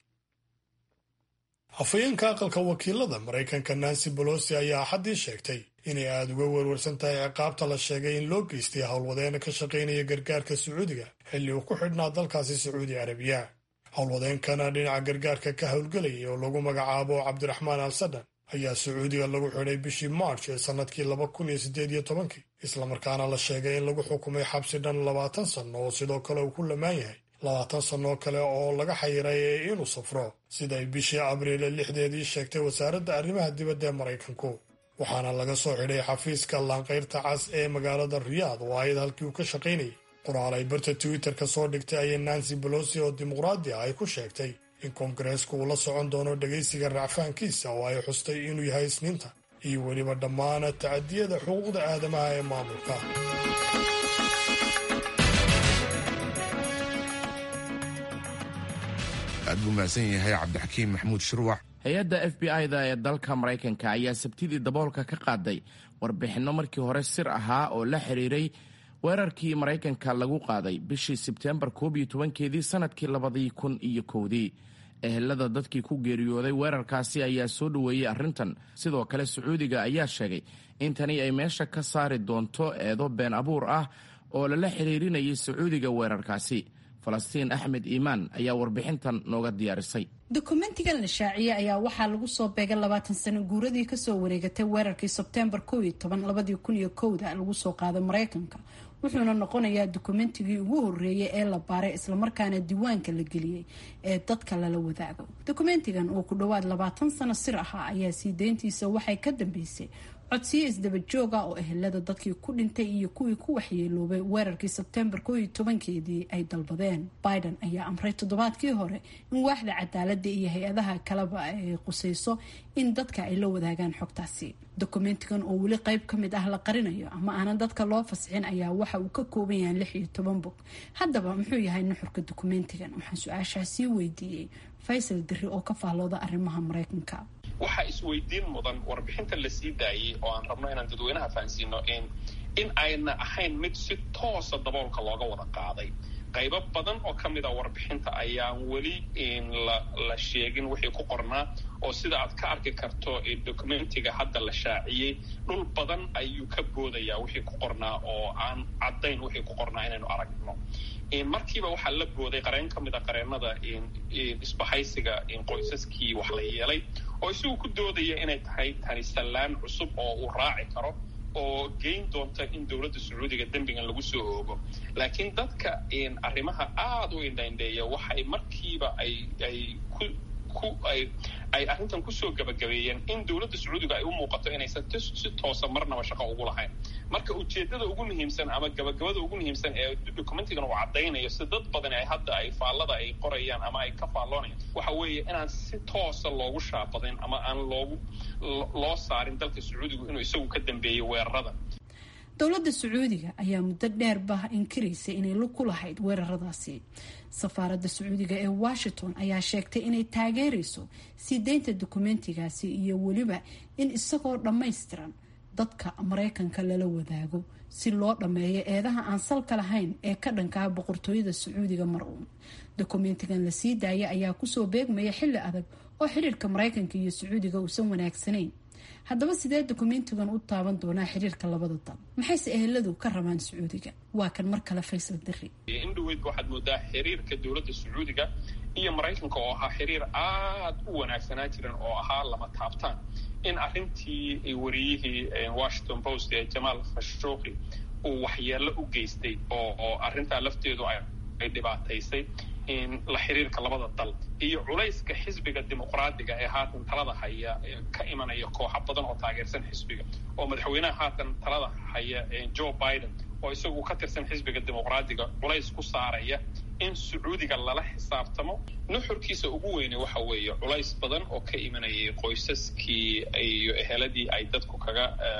afhayeenka aqalka wakiilada maraykanka nancy bolosi ayaa axaddii sheegtay inay aada uga werwarsan tahay ciqaabta la sheegay in loo geystay howlwadeena ka shaqaynaya gargaarka sacuudiga xilli uu ku xidhnaa dalkaasi sacuudi arabiya howlwadeenkana dhinaca gargaarka ka howlgelayay oo lagu magacaabo cabdiraxmaan al sadan ayaa sacuudiga lagu xidhay bishii march ee sannadkii laba kun iyo siddeed iyo tobankii islamarkaana la sheegay in lagu xukumay xabsi dhan labaatan sanno oo sidoo kale uu ku lamaan yahay labaatan sannoo kale oo laga xayiray inuu safro siday bishii abriil lixdeedii sheegtay wasaaradda arrimaha dibadda ee maraykanku waxaana laga soo xidhay xafiiska laanqayrta cas ee magaalada riyaad oo ayad halkii uu ka shaqaynayay qoraal ay barta twitter-ka soo dhigtay ayay nancy bolosi oo dimuqraadi ah ay ku sheegtay in koongareesku uu la socon doono dhegaysiga racfaankiisa oo ay xustay inuu yahay isniinta iyo weliba dhammaan tacadiyada xuquuqda aadamaha ee maamulka aad buu mahadsan yahay cabdixakiim maxamuud shirwac hay-adda f b i-da ee dalka maraykanka ayaa sabtidii daboolka ka qaaday warbixinno markii hore sir ahaa oo la xiriiray weerarkii maraykanka lagu qaaday bishii sebteembar koob iyo tobankeedii sanadkii labadii kun iyo kowdii ehelada dadkii ku geeriyooday weerarkaasi ayaa soo dhoweeyey arrintan sidoo kale sacuudiga ayaa sheegay in tani ay meesha ka saari doonto eedo been abuur ah oo lala xiriirinayay sacuudiga weerarkaasi falastiin axmed iimaan ayaa warbixintan nooga diyaarisay dokumentigan la shaaciyey ayaa waxaa lagu soo beegay labaatan sano guuradii kasoo wareegatay weerarkii sebteembar kow iyo toban labadii kun iyo kowda lagu soo qaaday maraykanka wuxuuna noqonayaa dokumentigii ugu horeeyay ee la baaray islamarkaana diiwaanka la geliyey ee dadka lala wadaago dokumentigan oo ku dhowaad labaatan sano sir ahaa ayaa sii deyntiisa waxay ka dambeysay codsiyo isdaba jooga oo ehelada dadkii ku dhintay iyo kuwii ku waxyeeloobay weerarkii sebtembar koo iyo tobankeedii ay dalbadeen biden ayaa amray toddobaadkii hore in waaxda cadaalada iyo hay-adaha kaleba ay qusayso in dadka ay la wadaagaan xogtaasi dokumentigan oo weli qeyb ka mid ah la qarinayo ama aanan dadka loo fasixin ayaa waxa uu ka kooban yahay lix iyo toban bog haddaba muxuu yahay nuxurka dokumentigan waxaan su-aashaasii weydiiyey faysal diri oo ka faallooda arrimaha mareykanka waxaa isweydiin mudan warbixinta la sii daayey oo aan rabno inaan dadweynaha fahansiino in ayna ahayn mid si toosa daboolka looga wada qaaday qaybo badan oo ka mid a warbixinta ayaan weli la sheegin wixii ku qornaa oo sida aad ka arki karto documentiga hadda la shaaciyey dhul badan ayuu ka boodayaa wixii ku qornaa oo aan caddayn wixii ku qornaa inaynu aragno markiiba waxaa la booday qareen ka mid a qareenada isbahaysiga qoysaskii wax la yeelay oo isagu ku doodaya inay tahay tani sallaan cusub oo uu raaci karo oo geyn doonta in dowladda sacuudiga dembigan lagu soo oogo laakiin dadka arrimaha aada u indhaindheeya waxay markiiba ay ay ku ku ay ay arrintan kusoo gabagabeeyeen in dowladda sacuudiga ay u muuqato inaysan si toosa marnaba shaqo ugu lahayn marka ujeeddada ugu muhiimsan ama gabagabada ugu muhiimsan ee documentigan uu caddaynayo si dad badan ay hadda ay faallada ay qorayaan ama ay ka faalloonayaan waxa weeye inaan si toosa loogu shaabadayn ama aan loogu loo saarin dalka sacuudigu inuu isagu ka dambeeyey weerarada dowladda sacuudiga ayaa muddo dheerba inkiraysa inay lug ku lahayd weeraradaasi safaaradda sacuudiga ee washington ayaa sheegtay inay taageerayso sii deynta dokumentigaasi iyo weliba in isagoo dhammaystiran dadka mareykanka lala wadaago si loo dhammeeyo eedaha aan salka lahayn ee ka dhankaha boqortooyada sacuudiga mar uun dokumentigan la sii daaya ayaa kusoo beegmaya xilli adag oo xiriirka mareykanka iyo sacuudiga uusan wanaagsanayn haddaba sidee dokumentigan u taaban doonaa xiriirka labada dal maxayse eheladu ka rabaan sacuudiga waa kan mar kale faysal diri in dhaweydba waxaad moodaa xiriirka dowladda sacuudiga iyo maraykanka oo ahaa xiriir aada u wanaagsanaa jiran oo ahaa lama taabtaan in arrintii wariyihii washington post ee jamaal khashooqi uu waxyeello u geystay oo oo arrintaa lafteedu ay dhibaataysay la xiriirka labada dal iyo culayska xisbiga dimuqraadiga ee haatan talada haya ka imanaya kooxa badan oo taageersan xisbiga oo madaxweynaha haatan talada haya joe biden oo isagu ka tirsan xisbiga dimuqraadiga culays ku saaraya in sacuudiga lala xisaabtamo nuxurkiisa ugu weyne waxa weeye culays badan oo ka imanayay qoysaskii iyo eheladii ay dadku kaga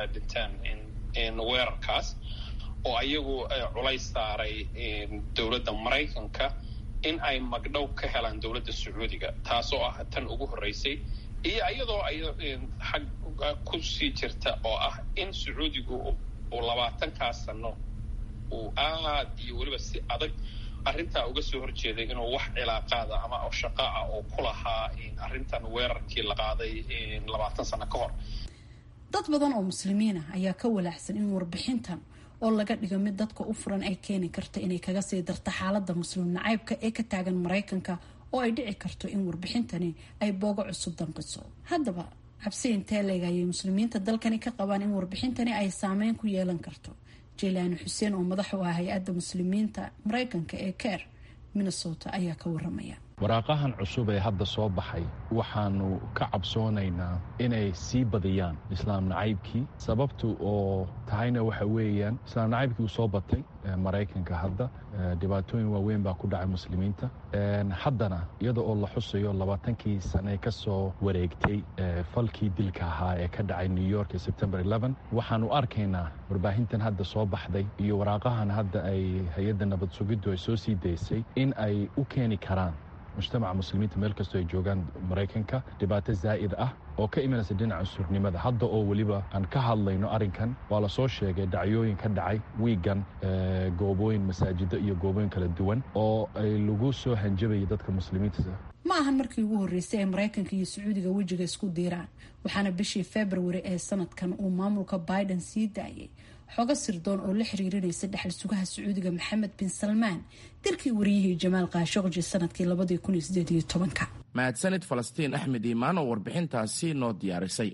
dhinteen weerarkaas oo ayagu culays saaray dowladda maraykanka in ay magdhow ka helaan dowladda sacuudiga taasoo ah tan ugu horreysay iyo iyadoo ay xag kusii jirta oo ah in sacuudigu uu labaatankaas sano uu aad iyo weliba si adag arrintaa uga soo horjeeday inuu wax cilaaqaada ama shaqo ah oo ku lahaa arrintan weerarkii la qaaday labaatan sano ka hor dad badan oo muslimiin ah ayaa ka walaacsan in warbixintan oo laga dhigo mid dadka u furan ay keeni karto inay kaga sii darto xaalada muslim nacaybka ee ka taagan maraykanka oo ay dhici karto in warbixintani ay boogo cusub danqiso haddaba cabsi intee leeg ayay muslimiinta dalkani ka qabaan in warbixintani ay saameyn ku yeelan karto jeylaani xuseen oo madax u ah hay-adda muslimiinta maraykanka ee ker minnesota ayaa ka waramaya waraaqahan cusub ee hadda soo baxay waxaanu ka cabsoonaynaa inay sii badiyaan islaam nacaybkii sababtu oo tahayna waxa weeyaan islaam nacaybkii uu soo batay maraykanka hadda dhibaatooyin waaweyn baa ku dhacay muslimiinta haddana iyada oo la xusayo labaatankii sane ka soo wareegtay falkii dilka ahaa ee ka dhacay new york ee sebtembar waxaanu arkaynaa warbaahintan hadda soo baxday iyo waraaqahan hadda ay hay-adda nabad sugiddu ay soo sii daysay in ay u keeni karaan mujtamaca muslimiinta meel kastoo ay joogaan maraykanka dhibaato zaa'id ah oo ka imanaysa dhinaca cusurnimada hadda oo weliba aan ka hadlayno arrinkan waa la soo sheegay dhacyooyin ka dhacay wiigan goobooyin masaajido iyo goobooyin kala duwan oo ay lagu soo hanjabayay dadka muslimiinta ma ahan markii ugu horreysay ee maraykanka iyo sacuudiga wejiga isku diiraan waxaana bishii februari ee sanadkan uu maamulka biden sii daayay xogo sirdoon oo la xiriirinaysa dhexal sugaha sacuudiga maxamed bin salmaan dilkii wariyihii jamaal kaashoqji sanadkii labadii kun iyo sideed iyo tobanka mahadsanid falastiin axmed iimaan oo warbixintaasi noo diyaarisay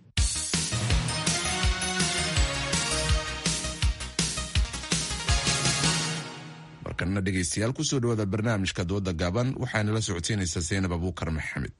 markana dhegaystayaal kusoo dhawaada barnaamijka dooda gaaban waxaana la socodsiinaysaa seynab abuukar maxamed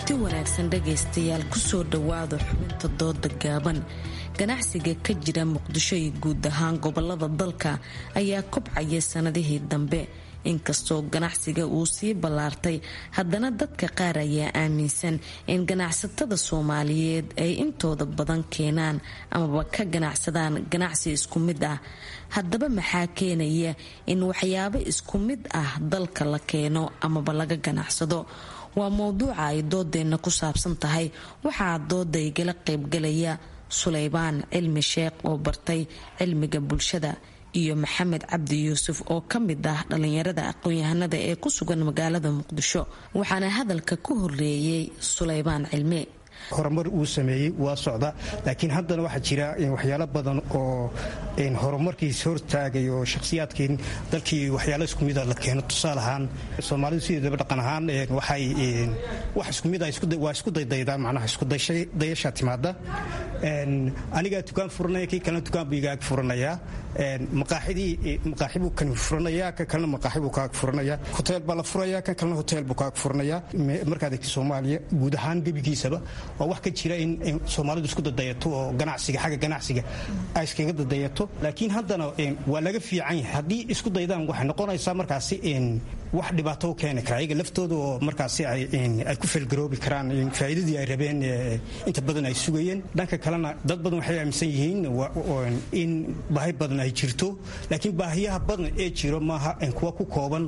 kulanti wanaagsan dhegaystayaal kusoo dhowaada xubinta dooda gaaban ganacsiga ka jira muqdisho iyo guud ahaan gobolada dalka ayaa kobcaya sanadihii dambe inkastoo ganacsiga uu sii ballaartay haddana dadka qaar ayaa aaminsan in ganacsatada soomaaliyeed ay intooda badan keenaan amaba ka ganacsadaan ganacsi isku mid ah haddaba maxaa keenaya in waxyaabo isku mid ah dalka la keeno amaba laga ganacsado waa mowduuca ay doodeenna ku saabsan tahay waxaa dooda igala qaybgalaya suleybaan cilmi sheekh oo bartay cilmiga bulshada iyo maxamed cabdi yuusuf oo ka mid ah dhallinyarada aqoon-yahanada ee ku sugan magaalada muqdisho waxaana hadalka ku horeeyey suleybaan cilmi horumar uu sameeyey waa socda laakiin haddana waxaa jira waxyaalo badan oo horumarkiis hortaagay oo shakhsiyaadkii dalkii waxyaalo isku mida la keeno tusaale ahaan soomaalidu sideedaba dhaqan ahaan waxay wax isku mid waa isku daydaydaa macnaha isku dayashaa timaada anigaa dukaan furanaya kii kalena dukaan buu igaag furanayaa maqaaxidii maqaaxi buu kan furanayaa kan kalena maqaaxi buu kaag furanayaa hoteel baa la furayaa kan kalena hoteel buu kaag furanayaa markaad egta soomaaliya guud ahaan gebigiisaba waa wax ka jira in soomaalidu isku dadayato oo ganacsiga xagga ganacsiga ay iskaga dadayato laakiin haddana waa laga fiican yahay haddii isku daydaan waxay noqonaysaa markaasi wax dhibaato u keeni kara ayaga laftooda oo markaasi ay ku felgaroobi karaan faa'iidadii ay rabeen inta badan ay sugayeen dhanka kalena dad badan waxay aaminsan yihiin in baahi badan ay jirto laakiin baahiyaha badan ee jiro maaha kuwa ku kooban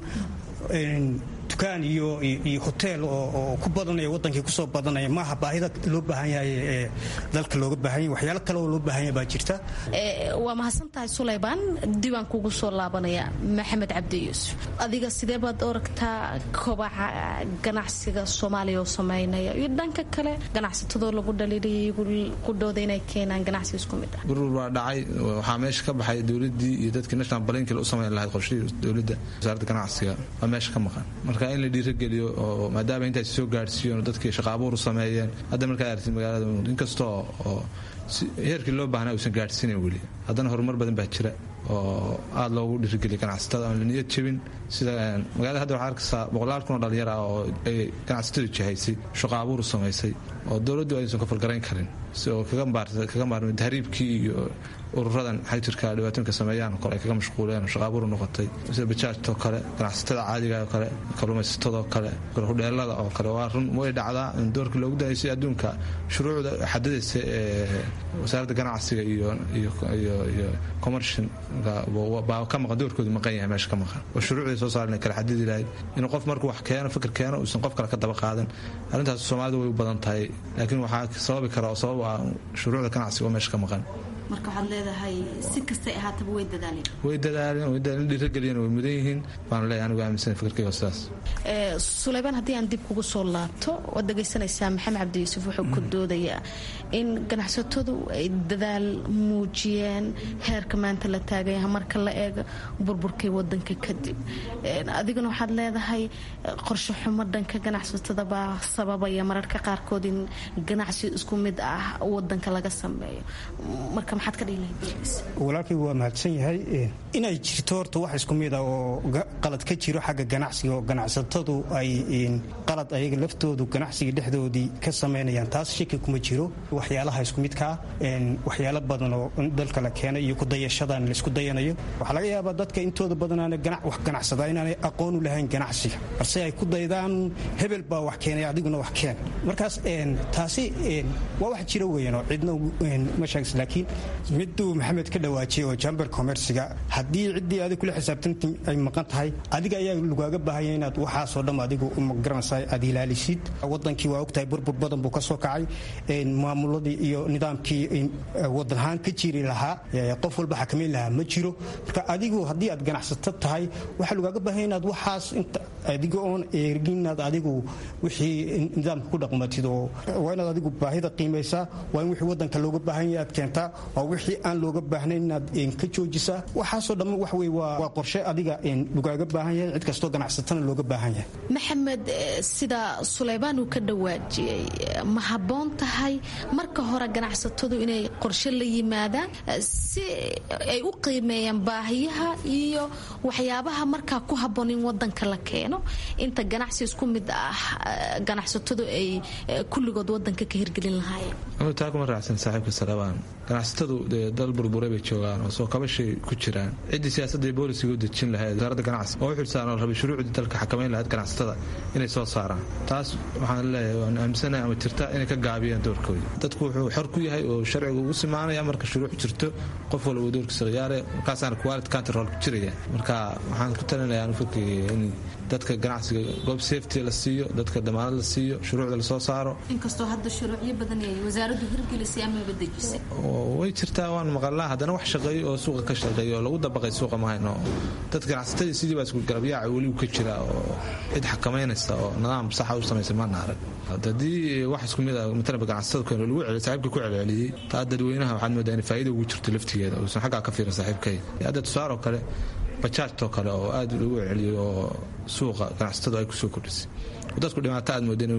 dukaan iyo hoteel oo ku badanaya wadankii kusoo badanaya maaha baahida loo baahan yahay ee dalka looga baahan yahay waxyaalo kale oo loo baahan yahay baa jirta waa mahadsantahay suleybaan diiwaan kugu soo laabanaya maxamed cabdi yuusuf adiga sidee baad oragtaa kobaca ganacsiga soomaaliya oo sameynaya iyo dhanka kale ganacsatadoo lagu dhaliiliyay qudhooda inay keenaan ganacsi isku mid ah gurur baa dhacay waxaa meesha ka baxay dowladii iyo dadkii national balinkil u samayn lahayd qorshihii dowladda wasaaradda ganacsiga waa meesha ka maqan marka in la dhiirageliyo oo maadaama intaas soo gaadhsiiyoon dadkii shaqaabuur sameeyeen hadda markaad aragtid magaalada inkastoo oo heerkii loo baahnaa uusan gaadhsiinayn weli haddana horumar badan baa jira oo aada loogu dhiirigeliya ganacsatada aan la niyad jebin sida magaalada hadda waxaa arkaysaa boqolaal kun oo dhalinyar ah oo ay ganacsatadu jihaysay shaqo abuur samaysay oo dowladdu aysan ka fargarayn karin si oo kaga maarmay tahriibkii iyo ururadan xajirka dhibaatooyinka sameeyaan kole ay kaga mashquuleen oo shaqaabuur noqotay sida bajaajtoo kale ganacsatada caadiga oo kale kalluumaysatadoo kale hudheelada oo kale waa run way dhacdaa in doorka loogu dayaysay adduunka shuruucda xadadaysa ee wasaaradda ganacsiga iyo iyo commercial baa ka maqan doorkoodu maqan yahay meesha ka maqan oo shuruucday soo saaren kala xadidi lahayd inuu qof markuu wax keeno fikir keeno uusan qof kale ka daba qaadan arrintaas soomaalida way u badan tahay laakiin waxaa sababi kara oo sabab ah shuruucda ganacsiga oo meesha ka maqan marka waxaad leedahay si kastay ahaataba way dadaaleen way dadaaleen way dadaaleen dhiirageliyeen way mudan yihiin baan leeyahay anigu aaminsan fikirkayga sidaas suleybaan haddii aan dib kugu soo laabto waad dhegaysanaysaa maxamed cabdi yuusuf wuxuu ku doodayaa in ganacsatadu ay dadaal muujiyeen heerka maanta la taagaya marka la eego burburkay wadanka kadib adiguna waxaad leedahay qorshe xumo dhanka ganacsatada baa sababaya mararka qaarkood in ganacsi isku mid ah wadanka laga sameeyo marka maxaad ka dhihi lahayd walaalkay waa mahadsan yahay inay jirto horta wax isku mid ah oo qalad ka jiro xagga ganacsiga oo ganacsatadu ay qalad ayaga laftoodu ganacsiga dhexdoodii ka samaynayaan taas shaki kuma jiro waxyaalaha isku midkaa waxyaalo badan oo dalka la keenay iyo kudayashadan laisku dayanayo waxaa laga yaabaa dadka intooda badanaana wax ganacsada inaanay aqoon u lahayn ganacsiga balse ay ku daydaan hebel baa wax keenay adiguna wax keen markaas taasi waa wax jira weyan oo cidna ma sheegis laakiin miduu maxamed ka dhawaajiyay oo jamber commerciga haddii ciddii adig kula xisaabtanta ay maqan tahay adiga ayaa lagaaga baahanya inaad waxaasoo dham adigu magaranaysa aad ilaalisid wadankii waa ogtahay burbur badan buu ka soo kacay maamuladii iyo nidaamkii wadan ahaan ka jiri lahaa qof walba xakamayn lahaa ma jiro marka adigu haddii aad ganacsato tahay waxaa lagaaga baahanya inaad waxaas adiga oon eegin inaad adigu wixii nidaamka ku dhaqmatid oo waa inaad adigu baahida qiimaysaa waa in wixii wadanka looga baahan yahay aad keentaa waa wixii aan looga baahnayn inaad ka joojisaa waxaasoo dhamma wax wey waa qorshe adiga lagaaga baahan yahay cid kastoo ganacsatana looga baahan yahay maxamed sida suleybaan uu ka dhawaajiyey ma habboon tahay marka hore ganacsatadu inay qorshe la yimaadaan si ay u qiimeeyaan baahiyaha iyo waxyaabaha markaa ku habboon in wadanka la keeno keeno inta ganacsi isku mid ah ganacsatadu ay kulligood wadanka ka hirgelin lahaayeen taa kuma raacsan saaxiibka salabaan ganacsatadu dee dal burburay bay joogaan oo soo kabashay ku jiraan ciddii siyaasadda iyo boolisiga u dejin lahayd wasaaradda ganacsi oo u xilsaan oo rabay shuruucdii dalka xakamayn lahayd ganacsatada inay soo saaraan taas waxaan leeyahay waan aaminsanahay ama jirta inay ka gaabiyaan doorkooda dadku wuxuu xor ku yahay oo sharcigu ugu simaanaya marka shuruuc jirto qof walba uu doorkiisa khiyaare markaasaana quality control ku jiraya marka waxaan ku talinayaa anu fikiraya in dadka ganacsiga goob safety la siiyo dadka damaanad la siiyo shuruucda lasoo saaro inkastoo hadda shuruucyo badan ay wasaaraddu hirgelisay amaba dejisay way jirtaa waan maqalnaa haddana wax shaqeeyo oo suuqa ka shaqeeyo oo lagu dabaqay suuqa mahayno dad ganacsatadii sidii baa isku garabyaaca weli ka jira oo cid xakamaynaysa oo nidaam saxa u samaysa maana arag haddii wax isku mid a matalanba ganacsatada keeno lagu celiyo saaxiibka ku celceliyey taa dadweynaha waxaad moodaa in faa'iida ugu jirto laftigeeda uusan xaggaa ka fiirin saaxiibkay hadda tusaaroo kale bajaajtoo kale oo aad lagu celceliyey oo suuqa ganacsatadu ay kusoo kordhisay dadku dhibaato aad mooda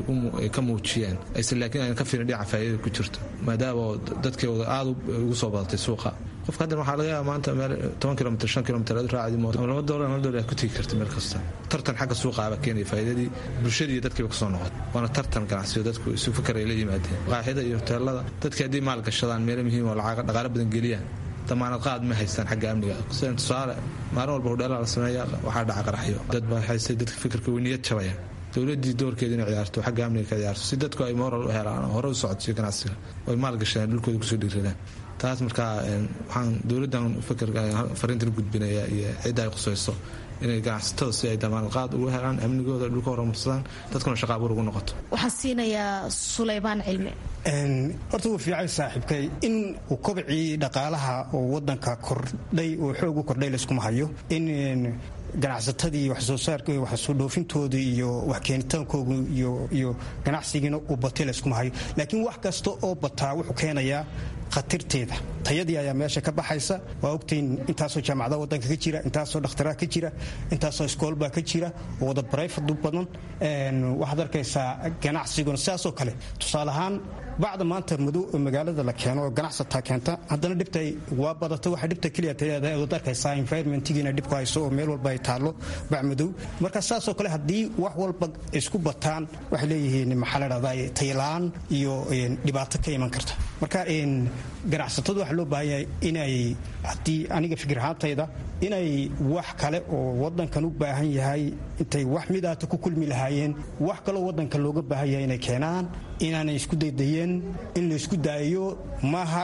ay ka muujiyeen aysan laakiin ayna ka fiirin dhinaca faa'iidada ku jirto maadaama dadkeeda aad ugu soo badatay suuqa qofka haddan waxaa laga yaaba maanta meel toban kilomitr shan kilomitr aad raacdi mooto ama laba doolar hal doolar aad ku tegi karta meel kasta tartan xagga suuqa aba keenaya faa'iidadii bulshadii iyo dadkiiba kasoo noqon waana tartan ganacsiyo dadku isu fikar ay la yimaadeen qaaxida iyo hoteelada dadkii haddii maal gashadaan meelo muhiim oo lacag dhaqaale badan geliyaan damaanad qaad ma haystaan xagga amniga sida tusaale maalin walba hudheelaa la sameeya waxaa dhaca qaraxyo dad baa haystay dadka fikirka weyniyad jabaya dowladii doorkeeda inay ciyaarto xagga amniga ka ciyaarto si dadku ay moral u helaan oo hore u socodsiyo ganacsiga oo ay maal gashadaan dhulkooda kusoo dhiiradaan taas markaa waxaan dowladdan fikirka fariintan gudbinaya iyo cidda ay qusayso inay ganacsatada si ay damaanad qaad ugu helaan amnigooda dhulka horumarsadaan dadkuna shaqaabuur ugu noqoto waxaan siinayaa sulaymaan cilmi horta wuu fiicay saaxiibkay in uu kobcii dhaqaalaha oo wadanka kordhay oo xoog u kordhay layskuma hayo in ganacsatadii wax soo saarka wax soo dhoofintooda iyo wax keenitaankooda iyo ganacsigiina uu batay layskuma hayo laakiin wax kasta oo bataa wuxuu keenayaa khatarteeda tayadii ayaa meesha ka baxaysa waa ogtayn intaasoo jaamacadaha wadanka ka jira intaasoo dhakhtaraa ka jira intaasoo iskoolbaa ka jira oo wada barayfadu badan waxaad arkaysaa ganacsiguna sidaasoo kale tusaale ahaan bacda maanta madow oo magaalada la keeno oo ganacsataa keenta haddana dhibta waa badata waxa dhibta keliya taleedahay ood arkaysaa environmentigiina dhibku hayso oo meel walba ay taallo bac madow marka sidaasoo kale haddii wax walba isku bataan waxay leeyihiin maxaa la dhahdaa taylaan iyo dhibaato ka iman karta marka ganacsatadu waxaa loo baahan yahay inay haddii aniga fikir ahaantayda inay wax kale oo wadankan u baahan yahay intay wax midaata ku kulmi lahaayeen wax kaloo wadanka looga baahan yahay inay keenaan inaanay isku daydayeen in laysku daayo maaha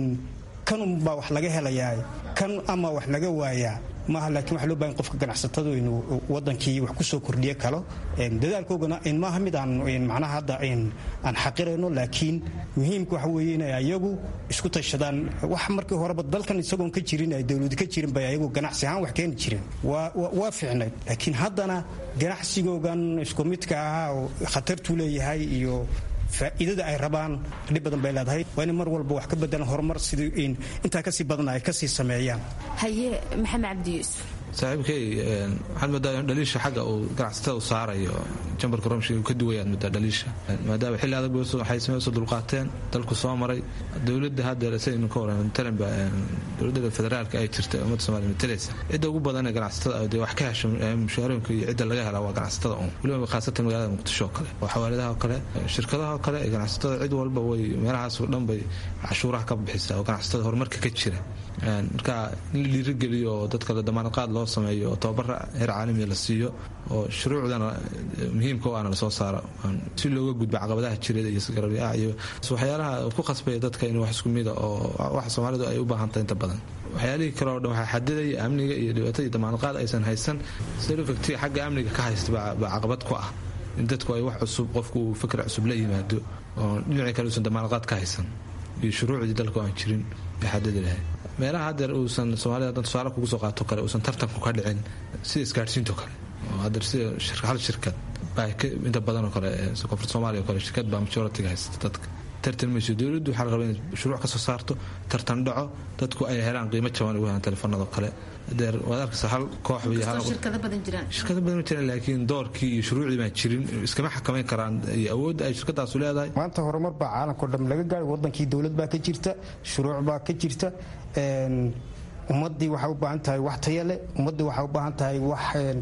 kanunbaa wax laga helayaa kan ama wax laga waayaa maaha laakiin waxa loo bahan qofka ganacsatadu inuu wadankii wax kusoo kordhiyo kalo dadaalkoogana maaha mid aan macnaha hadda aan xaqirayno laakiin muhiimka waxa weeye inay ayagu isku tashadaan wax markii horeba dalkan isagoon ka jirin ay dowladi ka jirin bay ayagu ganacsi ahaan wax keeni jireen waa fiicnayd laakiin haddana ganacsigoogan isku midka ahaa oo khatartuu leeyahay iyo faa'iidada ay rabaan dhib badan bay leedahay waa in mar walba wax ka bedelan horumar sidii intaa kasii badan ay kasii sameeyaan haye maxamed cabdi yuusuf saaxiibkay waxaad moodaa in dhaliisha xagga uu ganacsatada u saarayo jambarka romshiga ka duwayaad moodaa dhaliisha maadaama xilli adag waxay sameysoo dulqaateen dalku soo maray dowladda hadda saynu ka waran talanba dowladda federaalka ay jirta ummadda soomaaliya matalaysa cidda ugu badan ee ganacsatada dee wax ka hesha mushaarooyinka iyo cidda laga helaa waa ganacsatada un weliba khaasatan magaalada muqdisho oo kale oo xawaaladaha oo kale shirkadaha oo kale ee ganacsatada cid walba way meelahaas oo dhan bay cashuuraha ka bixisaa oo ganacsatada horumarka ka jira marka in la dhiirigeliyo oo dadka la damaanad qaad loo sameeyo oo tababara heer caalamiya la siiyo oo shuruucdana muhiimka o ana lasoo saaro si looga gudbo caqabadaha jireed iyo garabyaa iyo waxyaalaha ku khasbaya dadka in wax isku mida oo wax soomaalidu ay u baahantahay inta badan waxyaalihii kale oo dhan waxaa xadidaya amniga iyo dhibaatada iyo damaanad qaad aysan haysan selofactiga xagga amniga ka haysta baa caqabad ku ah in dadku ay wax cusub qofku uu fikr cusub la yimaado oo dhinacii kale uusan damaanad qaad ka haysan iyo shuruucdii dalka aan jirin ay xadidi lahayd meelaha hadeer uusan soomaalida hadan tusaale kugu soo qaato kale uusan tartanku ka dhicin sida isgaadhsiinto kale oo hadeer sida hal shirkad baa inta badanoo kale koonfurta soomaaliya o kale shirkad baa majoritiga haysta dadka tartan mayso dowladdu waxaa la rabaa inay shuruuc ka soo saarto tartan dhaco dadku ay helaan qiimo jaban ugu helaan telefoonadoo kale adeer waad arkaysa hal koox shirkado badan jiraan shirkado badan ma jiraan laakiin doorkii iyo shuruucdii baan jirin iskama xakamayn karaan iyo awoodda ay shirkadaasu leedahay maanta horumar baa caalamkao dham laga gaari wadankii dowlad baa ka jirta shuruuc baa ka jirta ummaddii waxay u baahan tahay wax taya leh ummaddii waxay u baahan tahay wax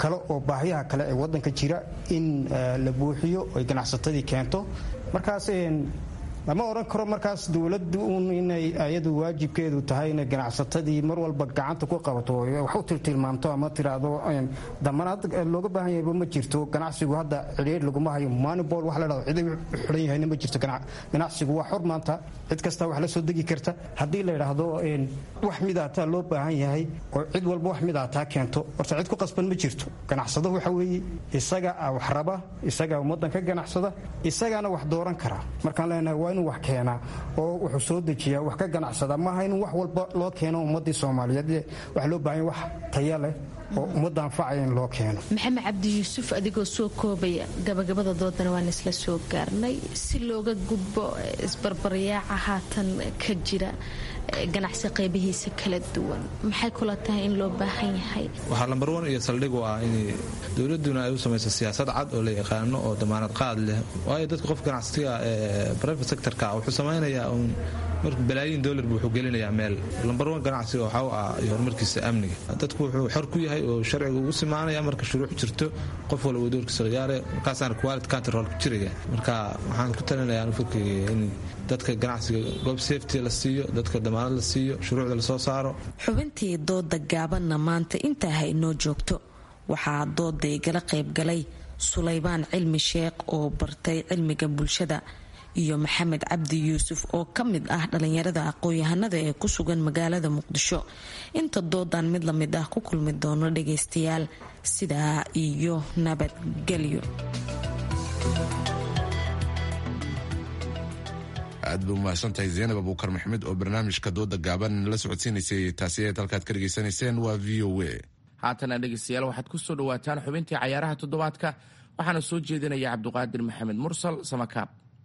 kale oo baahiyaha kale ee wadanka jira in la buuxiyo ay ganacsatadii keento markaas lama odhan karo markaas dowladdu un inay ayadu waajibkeedu tahay inay ganacsatadii mar walba gacanta ku qabato wax u tiltilmaamto ama tiraahdo damanaad looga baahan yahayba ma jirto ganacsigu hadda cidhiir laguma hayo manibol wax la dhahdo cidi xidhan yahayna ma jirto ganacsigu waa xor maanta cid kasta wax la soo degi karta haddii la yidhaahdo wax midaataa loo baahan yahay oo cid walba wax midaataa keento horta cid ku qasban ma jirto ganacsado waxa weeye isaga wax raba isaga ummadan ka ganacsada isagaana wax dooran kara markaan leenahay waa inuu wax keenaa oo wuxuu soo dejiyaa wax ka ganacsada maaha in wax walba loo keeno ummadii soomaaliyeed wax loo baahanya wax taya leh oo ummadda anfacaya in loo keeno maxamed cabdi yuusuf adigoo soo koobaya gabagabada doodana waan isla soo gaarnay si looga gudbo isbarbaryaaca haatan ka jira ganacsi qaybihiisa kala duwan maxay kula tahay in loo baahan yahay waxaa lambar wan iyo saldhig u ah in dowladuna ay u samayso siyaasad cad oo la yaqaano oo damaanad qaad leh waayo dadka qof ganacsiga ee private sectorka wuxuu samaynayaa uun marka balaayiin dollar buu wuxuu gelinayaa meel lambar wan ganacsiga waxaa u ah iyo horumarkiisa amniga dadku wuxuu xor ku yahay oo sharciga ugu simaanaya marka shuruuc jirto qof walba uu doorkiisa ciyaare markaasaana quality control ku jiraya marka waxaan ku talinayaa anu fikriga in dadka ganacsiga goob safety la siiyo dadka damaanad la siiyo shuruucda lasoo saaro xubintii dooda gaabanna maanta intaa ha inoo joogto waxaa dooday gala qaybgalay sulaybaan cilmi sheekh oo bartay cilmiga bulshada iyo maxamed cabdi yuusuf oo ka mid ah dhalinyarada aqoon-yahanada ee ku sugan magaalada muqdisho inta doodan mid la mid ah ku kulmi doono dhagaystayaal sidaa iyo nabadgelyo aad ba umahadsantahay zaynab abuukar maxamed oo barnaamijka dooda gaaban la socodsiinaysay taasi eed halkaad ka dhegaysanayseen waa v o a haatana dhegaystayaal waxaad ku soo dhawaataan xubintii cayaaraha toddobaadka waxaana soo jeedinaya cabduqaadir maxamed mursal samakaab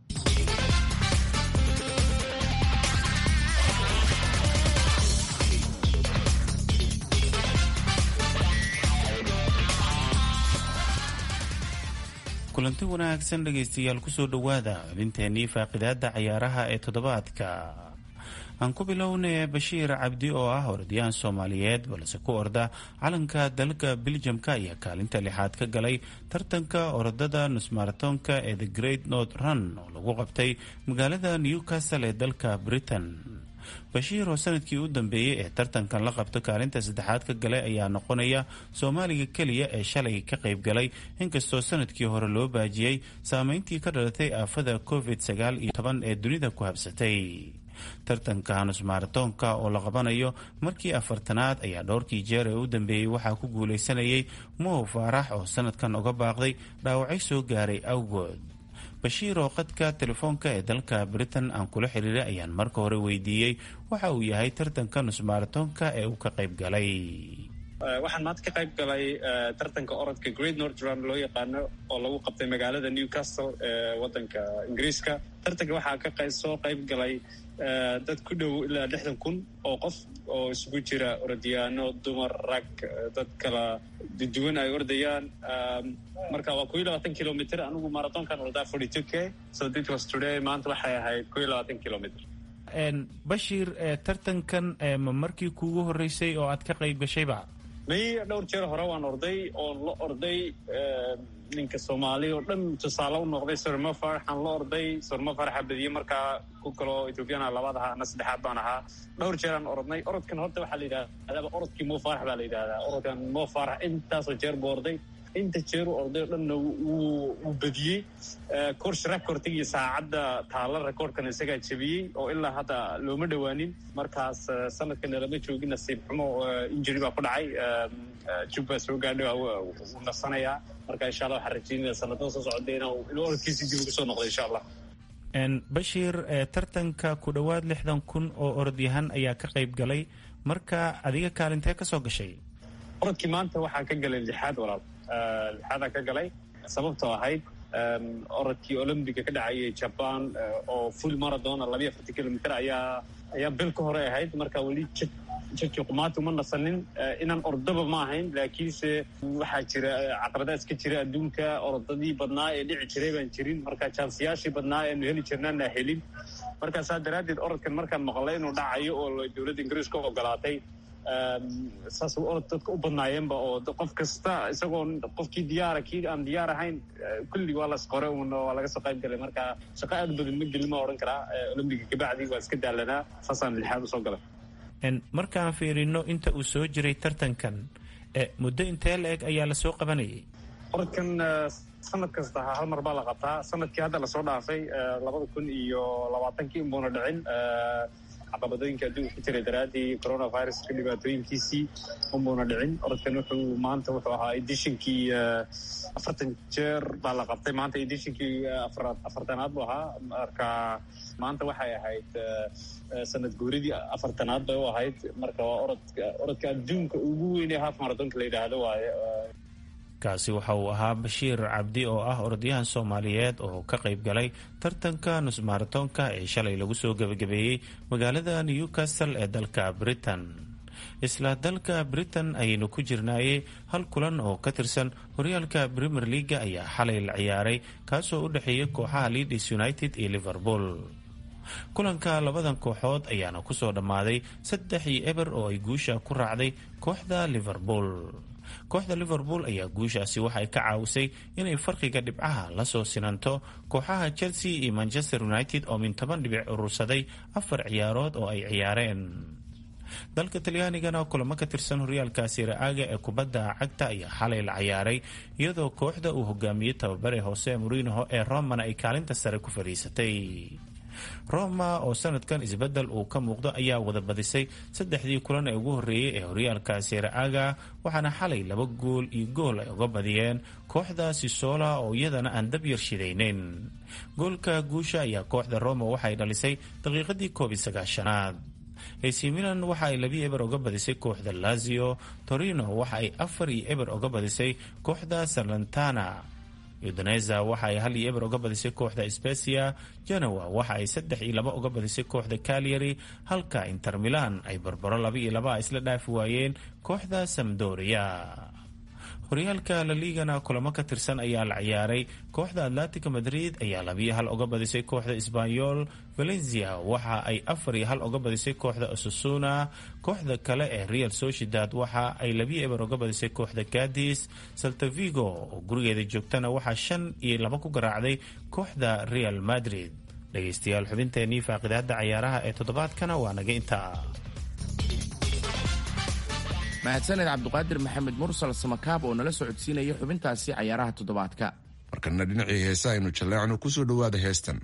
kulanti wanaagsan dhegaystayaal kusoo dhowaada xubinteenii faaqidaada cayaaraha ee toddobaadka aan ku bilownay bashiir cabdi oo ah orodyahan soomaaliyeed balse ku orda calanka dalka biljamka ayaa kaalinta lixaad ka galay tartanka orodada nusmaratonka ee the great north run oo lagu qabtay magaalada newcastle ee dalka britain bashiir oo sanadkii u dambeeyey ee tartankan la qabto kaalinta saddexaad ka galay ayaa noqonaya soomaaliga keliya ee shalay ka qayb galay inkastoo sanadkii hore loo baajiyey saameyntii ka dhalatay aafada covid sagaal iyo toban ee dunida ku habsatay tartanka nusmaratoonka oo la qabanayo markii afartanaad ayaa dhowrkii jeer ee u dambeeyey waxaa ku guuleysanayay mow faarax oo sanadkan uga baaqday dhaawacay soo gaaray awgood bashiir oo qadka telefoonka ee dalka britain aan kula xiriiray ayaan marka hore weydiiyey waxa uu yahay tartanka nusmaratoonka ee uu ka qayb galay waxaan maanta ka qayb galay tartanka orodka great northland loo yaqaano oo lagu qabtay magaalada newcastle ee wadanka ingiriiska tartanka waxaa ka soo qayb galay dad ku dhow ilaa lixdan kun oo qof oo isugu jira orodyaano dumar rag dad kala duwan ay ordayaan marka waa ko iyo labaatan kilomitr anigu marathonkan ordaa forty two k so it was today maanta waxay ahayd ko iyo labaatan kilomitr bashiir tartankan ma markii kuugu horeysay oo aad ka qayb gashayba may dhowr jeer hore waan orday oon la orday ninka soomaali oo dhan tusaale u noqday sorma faraxaan la orday sorma faraxa badiyey markaa ku kaloo ethoobiyaana labaad ahaa ana saddexaad baan ahaa dhowr jeeraan orodnay orodkan horta waxaa la yidhahdaa orodkii mo farax baa la yidhahdaa orodkan mo farax intaasoo jeer buu orday inta jeer u orday oo dhanna wuu badiyey course recordigi iyo saacadda taalla recordkan isagaa jebiyey oo ilaa hadda looma dhowaanin markaas sanadkana lama joogin nasiib xumo injury baa ku dhacay jub baa soo gaadhay wuu nasanayaa marka insha allah waxaan rajeynaya sanadada soo socda inuu orodkiisi dib ugu soo noqdo insha allah bashiir tartanka ku dhowaad lixdan kun oo orodyahan ayaa ka qayb galay marka adiga kaalintee ka soo gashay orodkii maanta waxaa ka galay lixaad walaal lixaadaan ka galay sababtoo ahayd orodkii olombiga ka dhacayay jaban oo full maradona labayo afartan kilomitr ayaa ayaa bil ka hore ahayd marka weli jidkii qumaati uma nasanin inaan ordaba ma ahayn laakiinse waxaa jira caqabadaas ka jira adduunka orodadii badnaa ee dhici jiray baan jirin marka jaansiyaashii badnaa eenu heli jirnaana helin marka saa daraaddeed orodkan markaan maqlay inuu dhacayo oo dowladda ingiriiska ogolaatay saas orod dadka u badnaayeenba oo qof kasta isagoo qofkii diyaara kii aan diyaar ahayn kulli waa las qore un waa laga soo qayb galay marka shaqo aad badan ma gelin ma odhan karaa olombiga kabacdi waa iska daalanaa saasaan lixaad usoo galay markaan fiirino inta uu soo jiray tartankan muddo intee la eg ayaa lasoo qabanayay orodkan sanad kasta hal mar baa la qabtaa sanadkii hadda lasoo dhaafay labada kun iyo labaatankii unbuuna dhicin caqabadooyinka adduunka ku jiray daraaddii coronaviruska dhibaatooyinkiisii unbuuna dhicin orodkan wuxuu maanta wuxuu ahaa edishinkii afartan jeer baa la qabtay maanta edishinkii afartanaad buu ahaa marka maanta waxay ahayd sanad guuridii afartanaad bay u ahayd marka waa orodka orodka adduunka ugu weynee half marathonka la yidhaahdo waaye kaasi waxa uu ahaa bashiir cabdi oo ah orodyahan soomaaliyeed oo ka qayb galay tartanka nusmaaratonka ee shalay lagu soo gebagabeeyey magaalada newcastle ee dalka britain isla dalka britain ayaynu ku jirnaayey hal kulan oo ka tirsan horyaalka premier leaga ayaa xalay la ciyaaray kaasoo u dhexeeya kooxaha leadis united iyo liverpool kulanka labadan kooxood ayaana kusoo dhammaaday saddex iyo eber oo ay guusha ku raacday kooxda liverpool kooxda liverpool ayaa guushaasi waxay ka caawisay inay farqiga dhibcaha lasoo sinanto kooxaha chelsea iyo manchester united oo min toban dhibic urursaday afar ciyaarood oo ay ciyaareen dalka talyaanigana kulamo ka tirsan horyaalka siraaga ee kubadda cagta ayaa xalay la ciyaaray iyadoo kooxda uu hogaamiyey tababare hoose murinoho ee romana ay kaalinta sare ku fadhiisatay roma oo sanadkan isbedel uu ka muuqdo ayaa wada badisay saddexdii kulan ee ugu horreeyey ee horyaalka siraaga waxaana xalay laba gool iyo gool ay uga badiyeen kooxda sisola oo iyadana aan dab yar shidayneyn goolka guusha ayaa kooxda roma waxay dhalisay daqiiqadii koob iyo sagaashanaad ac milan waxa ay labi eber uga badisay kooxda lazio torino waxa ay afar iyo eber uga badisay kooxda salantana udoneza waxa ay hal iyo eber uga badisay kooxda specia genoa waxa ay saddex iyo laba uga badisay kooxda calyary halka inter milan ay barbaro laba iyo laba isla dhaafi waayeen kooxda samdoria horyaalka laligana kulamo ka tirsan ayaa la ciyaaray kooxda atlantica madrid ayaa labiyo hal uga badisay kooxda sbanyol valencia waxa ay afar iyo hal uga badisay kooxda osasuna kooxda kale ee real sociedad waxa ay labiyo eber uga badisay kooxda cadis saltavigo oo gurigeeda joogtana waxaa shan iyo laba ku garaacday kooxda real madrid dhegaystayaal xubinteenii faaqidaada cayaaraha ee toddobaadkana waa naga intaa mahadsaned cabduqaadir maxamed mursal samakaab oo nala socodsiinaya xubintaasi cayaaraha toddobaadka markana dhinacii heesa aynu jalleecno kusoo dhowaada heestan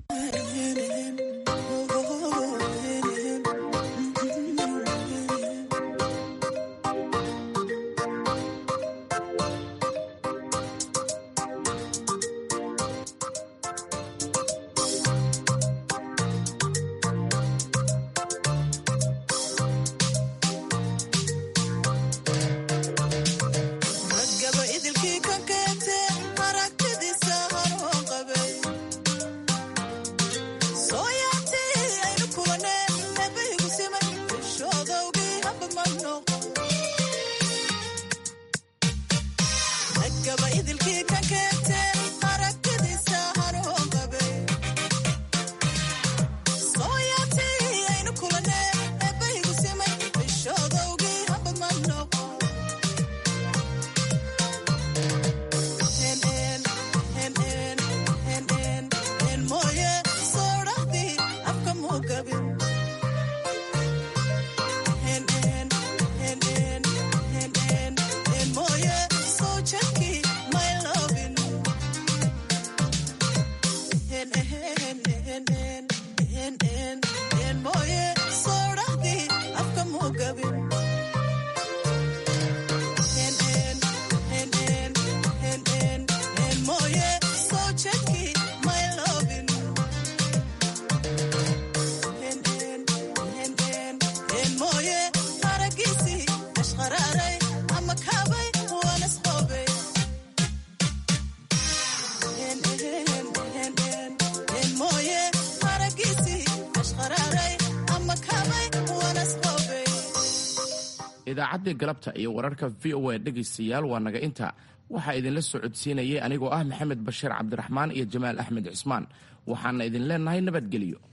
idaacaddii galabta iyo wararka v o a dhegaystayaal waa naga inta waxaa idinla socodsiinayay anigoo ah maxamed bashiir cabdiraxmaan iyo jamaal axmed cismaan waxaana idin leenahay nabadgelyo